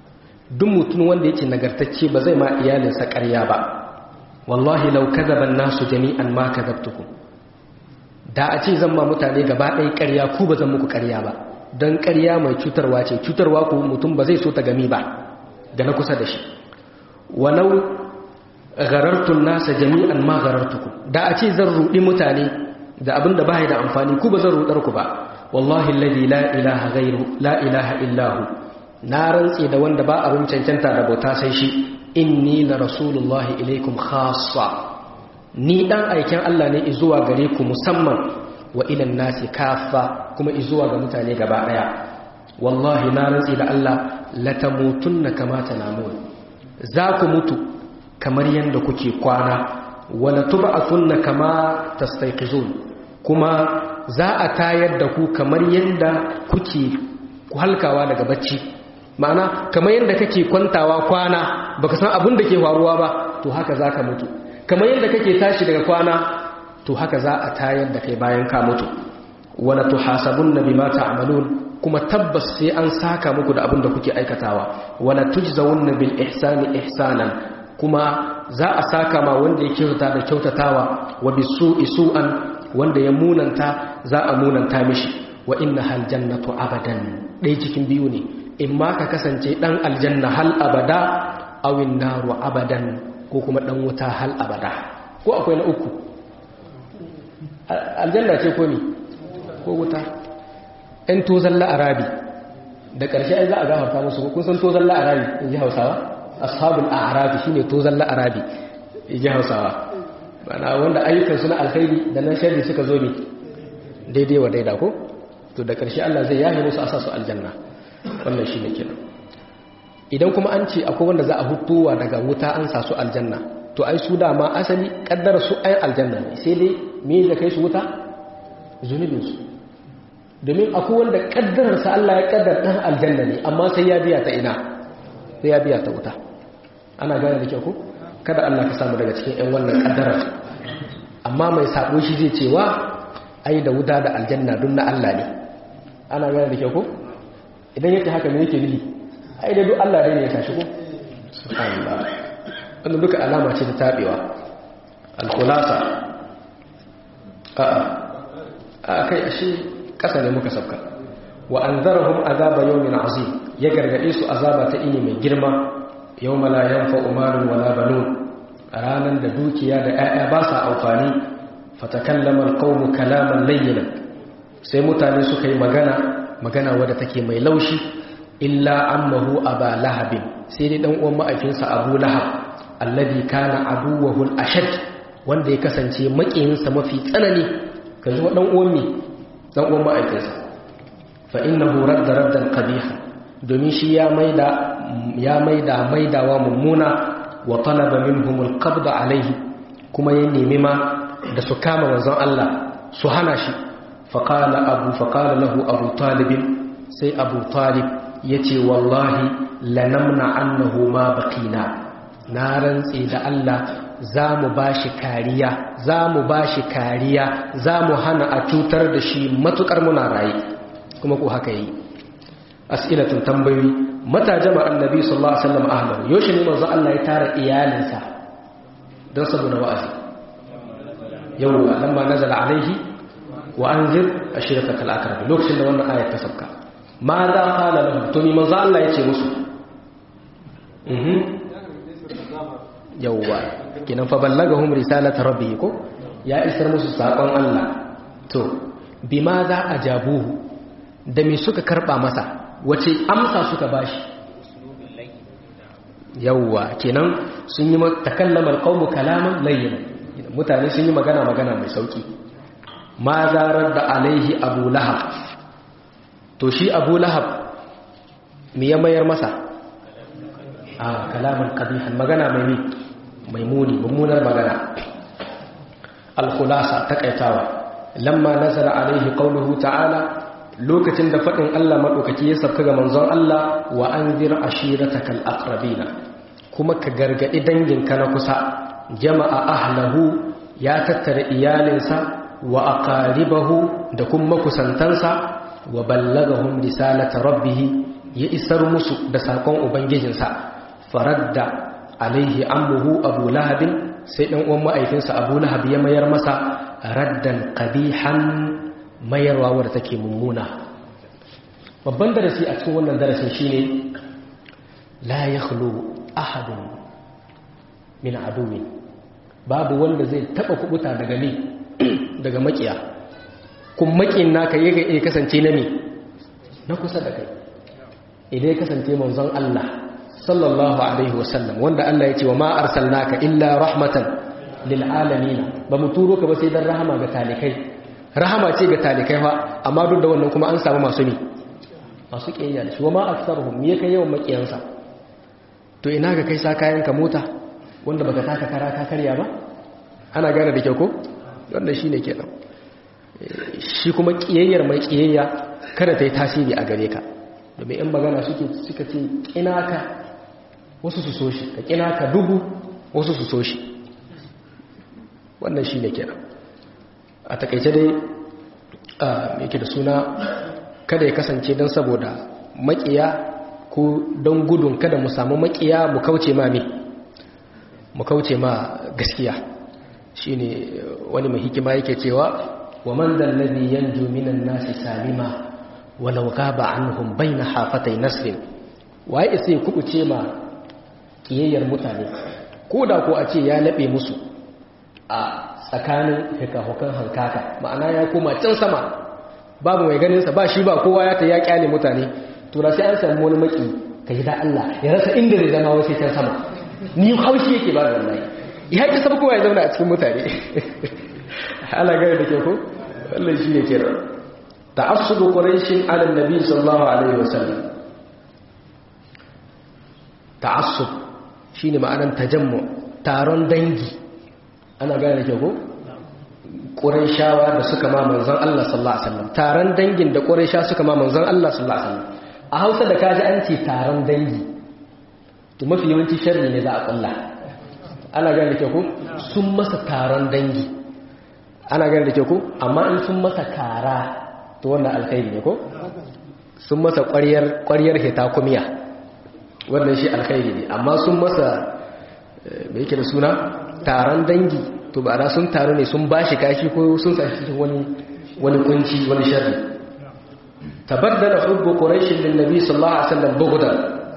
duk mutum wanda yake nagartacce ba zai ma iyalinsa ƙarya ba wallahi law kadhaba an-nasu jami'an ma kadhabtukum da a ce zan ma mutane gaba ɗaya ƙarya ku ba zan muku ƙarya ba don ƙarya mai cutarwa ce cutarwa ku mutum ba zai so ta gami ba da na kusa da shi walau garartun nasa jami'an ma garartukum da a ce zan ruɗi mutane da abin da ba da amfani ku ba zan ruɗar ku ba wallahi alladhi la ilaha ghairu la ilaha illahu na rantse da wanda ba abin cancanta da bauta sai shi inni la rasulullahi ilaikum khassa ni dan aikin Allah ne zuwa gare ku musamman wa ilan nasi kafa kuma zuwa ga mutane gaba daya wallahi na rantsi da Allah latamutunna kama tanamun za ku mutu kamar yanda kuke kwana wala tub'athunna kama tastayqizun kuma za a tayar da ku kamar yanda kuke halkawa daga bacci ma'ana kamar yanda kake kwantawa kwana baka san abin da ke faruwa ba to haka zaka mutu kamar yadda kake tashi daga kwana to haka za a tayar da kai bayan ka mutu wala tuhasabunna bima ta'malun kuma tabbas sai an saka muku da abin da kuke aikatawa wala tujzawunna bil ihsani ihsanan kuma za a saka ma wanda ya kyautata da kyautatawa wa bisu'i su'an wanda ya munanta za a munanta mishi wa inna hal jannatu abadan dai cikin biyu ne in ma ka kasance dan aljanna hal abada awin naru abadan ko kuma dan wuta hal abada ko akwai na uku aljanna ce ko ne ko wuta ɗan tozon la'arabi da ƙarshe ai za a gafarta musu kun san tozon la'arabi in ji hausawa ashabul a'rabi shine tozon la'arabi in ji hausawa mana wanda ayyukansu na alkhairi da nan sharri suka zo ne daidai wa daida ko to da ƙarshe Allah zai yahe musu asa su aljanna wannan shine kenan idan kuma an ce akwai wanda za a hutowa daga wuta an sa su aljanna to ai su dama asali kaddara su ai aljanna ne sai dai me da kai su wuta zunubin su domin akwai wanda kaddarar sa Allah ya kaddar dan aljanna ne amma sai ya biya ta ina sai ya biya ta wuta ana gane da kyau ko kada Allah ka samu daga cikin ƴan wannan kaddarar amma mai sabo shi zai cewa ai da wuta da aljanna dun na Allah ne ana gane da kyau ko idan yake haka me yake nufi ai da duk Allah ne ya tashi ko subhanallah wannan duka alama ce ta tabewa al-khulasa a a kai ashe kasa ne muka sabka wa anzarahum azaba yawmin azim ya gargade su azaba ta ini mai girma yawma la yanfa'u malun wala banun ranan da dukiya da 'ya'ya ba sa amfani fatakallama al-qawmu kalaman layyinan sai mutane suka yi magana magana wadda take mai laushi illa ammahu aba lahabin sai dai dan uwan ma'aikinsa abu lahab alladhi kana aduwwahu al-ashad wanda ya kasance makiyinsa mafi tsanani kaji wa dan uwan mi dan uwan ma'aikinsa fa innahu radda raddan qabiha domin shi ya maida ya maida maidawa mummuna wa talaba minhum al-qabd alayhi kuma ya nemi ma da su kama manzon Allah su hana shi faqala abu faqala lahu abu talib sai abu talib ya ce wallahi lanamna annahu ma bakina na rantse da Allah za mu ba shi kariya za mu ba shi kariya za mu hana a cutar da shi matukar muna raye kuma ko haka yi as'ilatun tambayoyi mata jama annabi sallallahu alaihi wasallam ahlan yoshi ne manzo Allah ya tara iyalinsa don saboda wa'azi yawwa lamma nazala alaihi wa anzir ashiratakal aqrab lokacin da wannan ayat ta sabka ma za kala lahum to ni manzo Allah yace musu mhm yawwa kinan fa ballagahum risalata rabbi ko ya isar musu sakon Allah to bima za ajabuhu da me suka karba masa wace amsa suka bashi yawwa kenan sun yi takallama alqawmu kalaman layyin mutane sun yi magana magana mai sauki ma zarar da alaihi abu lahab to shi abu lahab me ya mayar masa a kalaman kabihan magana mai mai muni mummunar magana al-khulasa takaitawa lamma nazara alaihi qawluhu ta'ala lokacin da fadin Allah madaukaki ya sabka ga manzon Allah wa anzir ashiratakal aqrabina kuma ka gargadi danginka na kusa jama'a ahlahu ya tattara iyalinsa wa aqaribahu da kuma kusantansa wa ballagahum risalata rabbih ya isar musu da sakon ubangijinsa faradda alaihi ammuhu abu lahabin sai dan uwan ma'aikinsa abu lahab ya mayar masa raddan qabihan mayarwa wadda take mummuna babban darasi a cikin wannan darasin shine la yakhlu ahadun min aduwi babu wanda zai taba kubuta daga ni daga makiya kun makin naka yaga ya kasance na me na kusa da kai idan ya kasance manzon Allah sallallahu alaihi wasallam wanda Allah ya ce wa ma arsalnaka illa rahmatan lil alamin ba mu turo ka ba sai dan rahama ga talikai rahama ce ga talikai fa amma duk da wannan kuma an samu masu ne masu kiyayya da shi wa ma aktsaruhum me kai yawan makiyansa to ina ga kai sa kayan ka mota wanda baka taka kara ka karya ba ana gane da kyau ko wannan shine kenan shi kuma kiyayyar mai kiyayya kada ta yi tasiri a gare ka domin in magana suke suka ce kinaka wasu su so shi ka kinaka dubu wasu su so shi wannan shi ne kenan a takaice dai yake da suna kada ya kasance don saboda makiya ko don gudun kada mu samu makiya mu kauce ma me mu kauce ma gaskiya shine wani mai hikima yake cewa wa man dal ladhi yanju minan nasi salima walau gaba anhum baina hafatai nasrin waye sai kubuce ma kiyayyar mutane ko da ko a ce ya labe musu a tsakanin hikahukan hankaka ma'ana ya koma can sama babu mai ganin sa ba shi ba kowa ya ta ya kyale mutane to da sai an samu wani maki kai da Allah ya rasa inda zai zama wasu can sama ni haushi yake ba wallahi ya ki sab kowa ya zauna a cikin mutane ala gare da ke ko wallahi shi ne kenan ta'assubu quraishin ala nabi sallallahu alaihi wasallam ta'assub shine ma'anan tajammu taron dangi ana gane ke ko quraishawa da suka ma manzon Allah sallallahu alaihi wasallam taron dangin da quraisha suka ma manzon Allah sallallahu alaihi wasallam a Hausa da kaji an ce taron dangi to mafi yawanci sharri ne za a kulla ana gane ke ko sun masa taron dangi ana gane da ke ko amma in sun masa kara to wannan alkhairi ne ko sun masa ƙwaryar hita kumiya wannan shi alkhairi ne amma sun masa mai yake da suna taron dangi to ba sun taru ne sun bashi kashi ko sun sashi cikin wani wani kunci wani sharri tabaddala hubbu quraish lin nabi sallallahu alaihi wasallam bughdan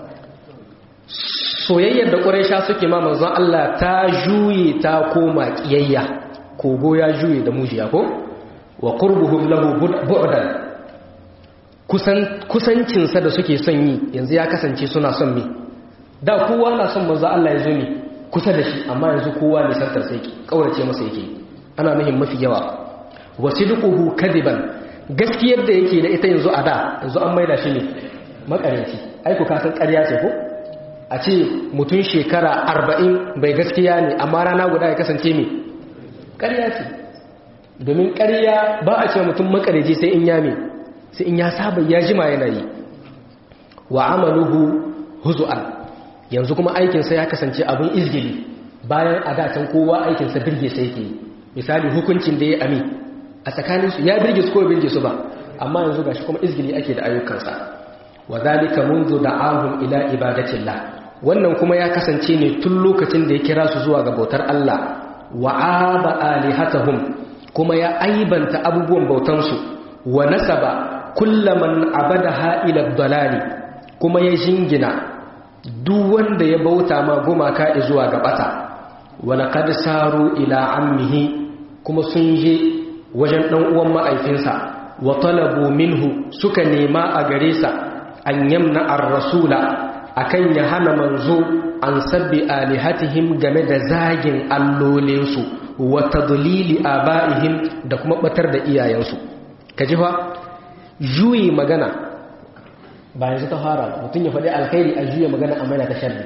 soyayyar da quraisha suke ma manzon Allah ta juye ta koma kiyayya kogo ya juye da mujiya ko wa qurbuhum lahu bu'dan kusan kusancinsa da suke son yi yanzu ya kasance suna son me da kowa na son manzo Allah ya zo ne kusa da shi amma yanzu kowa ne santar sai yake kaurace masa yake ana nuhin mafi yawa wasidquhu kadiban gaskiyar da yake da ita yanzu a da yanzu an maida shi ne makaranci ai ku kasan ƙarya ce ko a ce mutum shekara 40 bai gaskiya ne amma rana guda ya kasance me ƙarya ce domin ƙarya ba a cewa mutum makaraji sai in yame sai in ya saba ya jima yana yi wa amaluhu huzu'an yanzu kuma aikinsa ya kasance abin izgili bayan a datan kowa aikinsa birge sai ke misali hukuncin da ya ami a tsakaninsu ya birge su ko birge su ba amma yanzu gashi kuma izgili ake da ayyukansa wa zalika munzu da'ahum ila ibadatillah wannan kuma ya kasance ne tun lokacin da ya kira su zuwa ga bautar Allah wa aba alihatahum kuma ya aibanta abubuwan bautansu wa nasaba kullaman abadaha ila dalali kuma ya jingina duk wanda ya bauta ma gumaka zuwa ga bata wa laqad saru ila ammihi kuma sun je wajen dan uwan ma'aifinsa wa talabu minhu suka nema a gare sa an yamna ar-rasula akan ya hana manzo an sabbi alihatihim game da zagin allolinsu wa tadlili abaihim da kuma batar da iyayensu kaji fa juyi magana ba yanzu ta fara mutum ya faɗi alkhairi a juya magana a maina ta sharri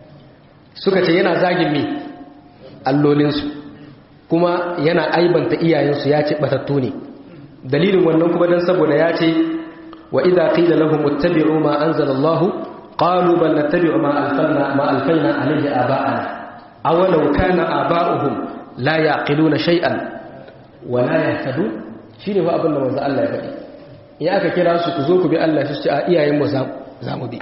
suka ce yana zagin me allolinsu kuma yana aibanta iyayensu ya ce batattu ne dalilin wannan kuma dan saboda ya ce wa idza qila lahum ittabi'u ma anzalallahu qalu bal nattabi'u ma alfanna ma alfayna alayhi aba'ana aw law kana aba'uhum la yaqiluna shay'an wa la yahtadun shine fa abin da manzo Allah ya faɗi in aka kira su ku zo ku bi Allah su ce a iyayen mu za mu bi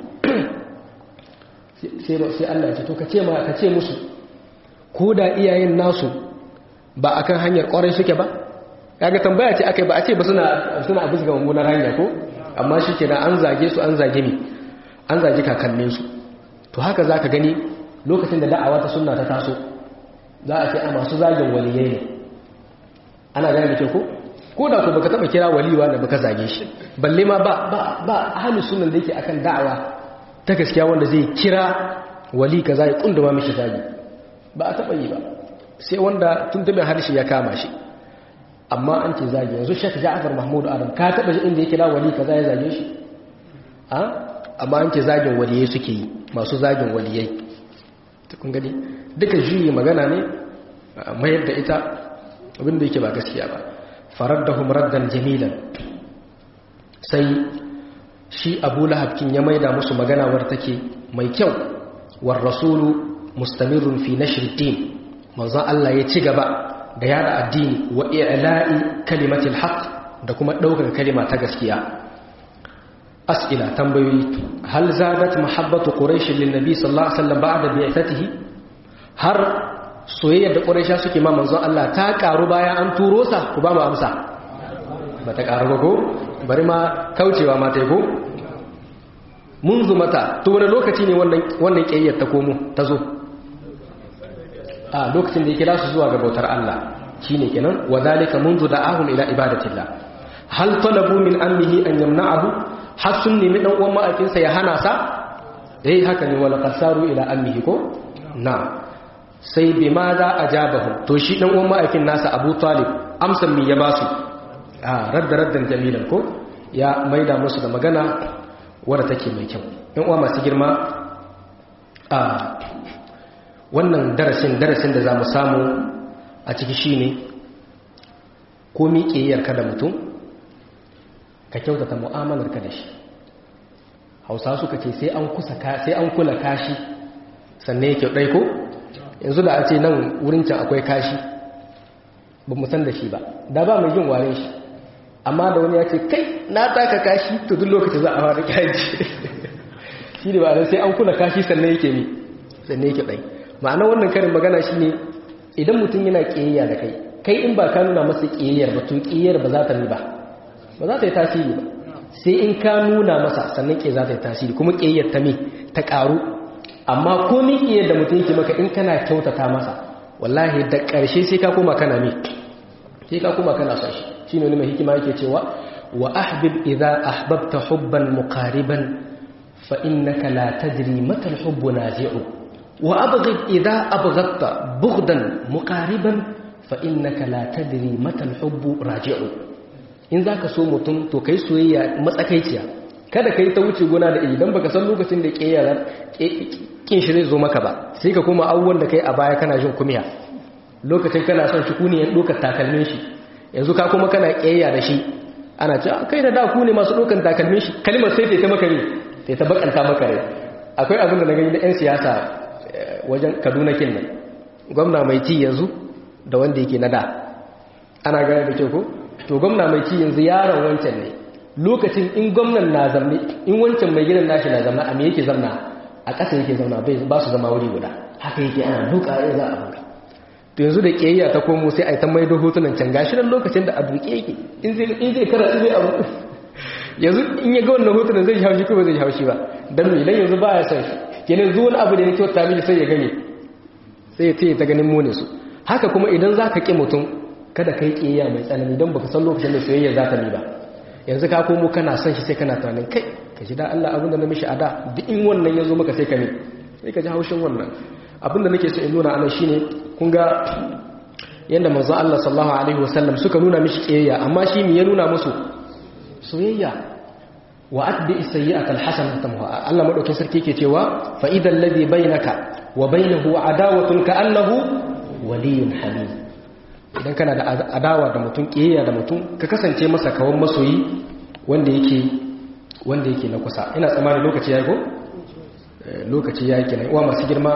sai Allah ya ce to ka ce ma ka ce musu ko da iyayen nasu ba akan hanyar kwarai suke ba kaga tambaya ce akai ba a ce ba suna suna abu ga mummunar hanya ko amma shikenan an zage su an zage ni an zage kakannin su to haka zaka gani lokacin da da'awa ta sunna ta taso za a ce a masu zagin waliyai ne ana gane da ko ko da ku baka taba kira waliwa da baka zage shi balle ma ba ba ba ahlus sunna da yake akan da'awa ta gaskiya wanda zai kira wali kaza ya kunduma mishi zagi ba a taba yi ba sai wanda tuntumin harshe ya kama shi amma an ce zagi yanzu shek ja'afar mahmud adam ka taba shi inda ya kira wali kaza ya zage shi a amma an ce zagin waliyai suke yi masu zagin waliyai kun gani duka juyi magana ne mayar da ita abinda yake ba gaskiya ba faraddahum raddan jamilan sai shi abu lahabkin ya maida musu magana war take mai kyau war rasulu mustamirun fi nashr din manzon Allah ya ci gaba da yada addini wa i'la'i kalimatil haqq da kuma daukar kalima ta gaskiya as'ila tambayoyi hal zadat mahabbatu quraish lin nabi sallallahu alaihi wasallam ba'da bi'thatihi har soyayyar da quraisha suke ma manzon Allah ta karu bayan an turo sa ku ba mu amsa ba ta karu ba ko bari ma kaucewa ma ta yi ko munzu mata to wani lokaci ne wannan wannan kiyayyar ta komo ta zo a lokacin da ya kira su zuwa ga bautar Allah shine kenan wa zalika munzu da'ahum ila ibadatillah hal talabu min ammihi an yamna'ahu har sun nemi dan uwan ma'aikinsa ya hana sa eh haka ne wala qasaru ila ammihi ko na sai bi ma za ajabahum to shi dan uwan ma'aikin nasa Abu Talib amsan mi ya basu a radda raddan jamilan ko ya maida musu da magana wadda take mai kyau yan uwa masu girma a wannan darasin darasin da za mu samu a ciki shine ko miƙeyyarka da mutum ka kyautata mu'amalarka da shi hausa suka ce sai an kusa sai an kula kashi sannan yake ɗai ko yanzu da a ce nan wurin can akwai kashi ba mu san da shi ba da ba mai jin ware shi amma da wani ya ce kai na taka kashi to duk lokaci za a fara kaji shi ne ba sai an kula kashi sannan yake ne sannan yake ɗai ma'ana wannan karin magana shi ne idan mutum yana ƙiyayya da kai kai in ba ka nuna masa ƙiyayyar ba to ƙiyayyar ba za ta ba ba za ta yi tasiri ba sai in ka nuna masa sannan ƙe za ta yi tasiri kuma ƙiyayyar ta me ta ƙaru amma ko ni ƙiyayyar da mutum yake maka in kana kyautata masa wallahi da ƙarshe sai ka koma kana me sai ka koma kana son shi shine wani mai hikima yake cewa wa ahbib idza ahbabta hubban muqariban fa innaka la tadri mata al-hubbu nazi'u wa abghid idza abghadta bughdan muqariban fa innaka la tadri mata al-hubbu raji'u in zaka so mutum to kai soyayya matsakaiciya kada kai ta wuce gona da idan baka san lokacin da kiyayar kin shi zai zo maka ba sai ka koma abubuwan da kai a baya kana jin kumiya lokacin kana son shi kuniyan dokar takalmin shi yanzu ka kuma kana kiyayya da shi ana cewa kai da da ku ne masu dokan takalmin shi kalmar sai ta maka ne sai ta bakanta maka rai akwai abin da na gani na yan siyasa wajen Kaduna kin nan gwamna mai ci yanzu da wanda yake na da ana gane da kyau ko to gwamna mai ci yanzu yaron wancan ne lokacin in gwamnan na zamne in wancan mai gidan nashi na zamna a me yake zamna a ƙasa yake zamna bai ba su zama wuri guda haka yake ana duka ya za a buga to yanzu da kiyayya ta komo sai a yi ta maido hotunan can gashi nan lokacin da a duke yake in zai in zai kara zai abu yanzu in ya ga wannan hotunan zai haushi ko ba zai haushi ba dan me dan yanzu baya son shi kenan zuwa wani abu da ya kyauta miji sai ya gane sai ya taya ta ganin mune su haka kuma idan za ka ƙi mutum kada ka yi ƙiyayya mai tsanani don baka san lokacin da soyayya za ta ni ba yanzu ka komo kana son shi sai kana tunanin kai ka ji da Allah abinda na mishi a da duk in wannan ya zo maka sai ka ne sai ka ji haushin wannan abinda nake so in nuna anan shine kun ga yanda manzon Allah sallallahu alaihi wasallam suka nuna mishi ƙiyayya amma shi me ya nuna musu soyayya wa atbi as-sayyi'ata al-hasanata tamhuha Allah madaukin sarki yake cewa fa idal ladhi bainaka wa bainahu adawatun ka'annahu waliyyun hamim idan kana da adawa da mutum kiyayya da mutum ka kasance masa kawan masoyi wanda yake wanda yake na kusa ina tsammanin lokaci yayi ko lokaci yayi kenan uwa masu girma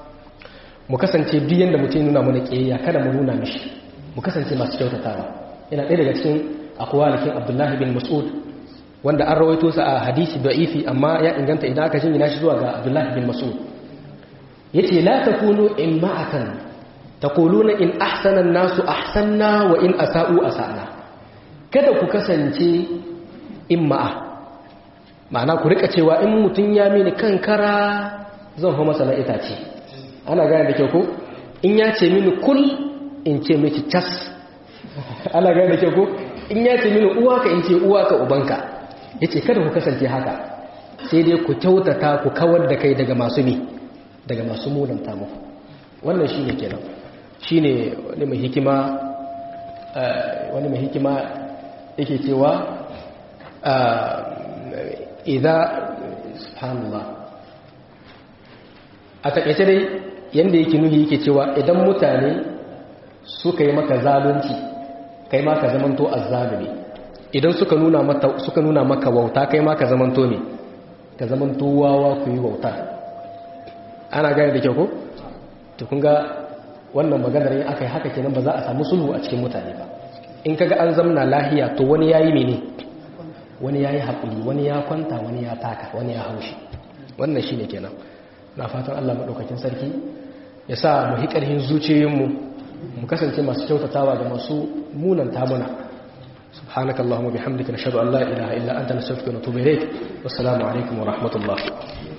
mu kasance duk yanda mutum nuna mana kiyayya kada mu nuna mishi mu kasance masu kyautatawa ina ɗaya daga cikin akwalikin Abdullahi bin Mas'ud wanda an rawaito sa a hadisi da'ifi amma ya inganta idan aka jingina shi zuwa ga Abdullah bin Mas'ud yace la takunu imma'atan taquluna in ahsana an-nasu ahsanna wa in asa'u asa'na kada ku kasance imma'a ma'ana ku rika cewa in mutun ya mini kankara zan fa masa na itace ana gane da kyau ko in ya ce mini kul in ce miki cas ana gane da kyau ko in ya ce mini uwa ka in ce uwa ka ubanka yace kada ku kasance haka sai dai ku kyautata ku kawar da kai daga masu mi daga masu munanta muku wannan shine kenan shine wani mai hikima wani mai hikima yake cewa idza subhanallah a takaice dai yanda yake nuhi yake cewa idan mutane suka yi maka zalunci kai ma ka zamanto azzalumi idan suka nuna maka suka nuna maka wauta kai ma ka zamanto ne ka zamanto wawa ku yi wauta ana gane da kyau ko to kun ga wannan maganar yin aka yi haka kenan ba za a samu sulhu a cikin mutane ba in kaga an zamna lahiya to wani yayi mene wani yayi hakuri wani ya kwanta wani ya taka wani ya haushi wannan shine kenan na fatan Allah madaukakin sarki ya sa mu hi karhin zuciyoyinmu mu kasance masu kyautatawa ga masu munan tamuna subhanakallahumma bihamdika nashhadu an la ilaha illa anta nastaghfiruka wa natubu ilayk wassalamu alaikum wa rahmatullah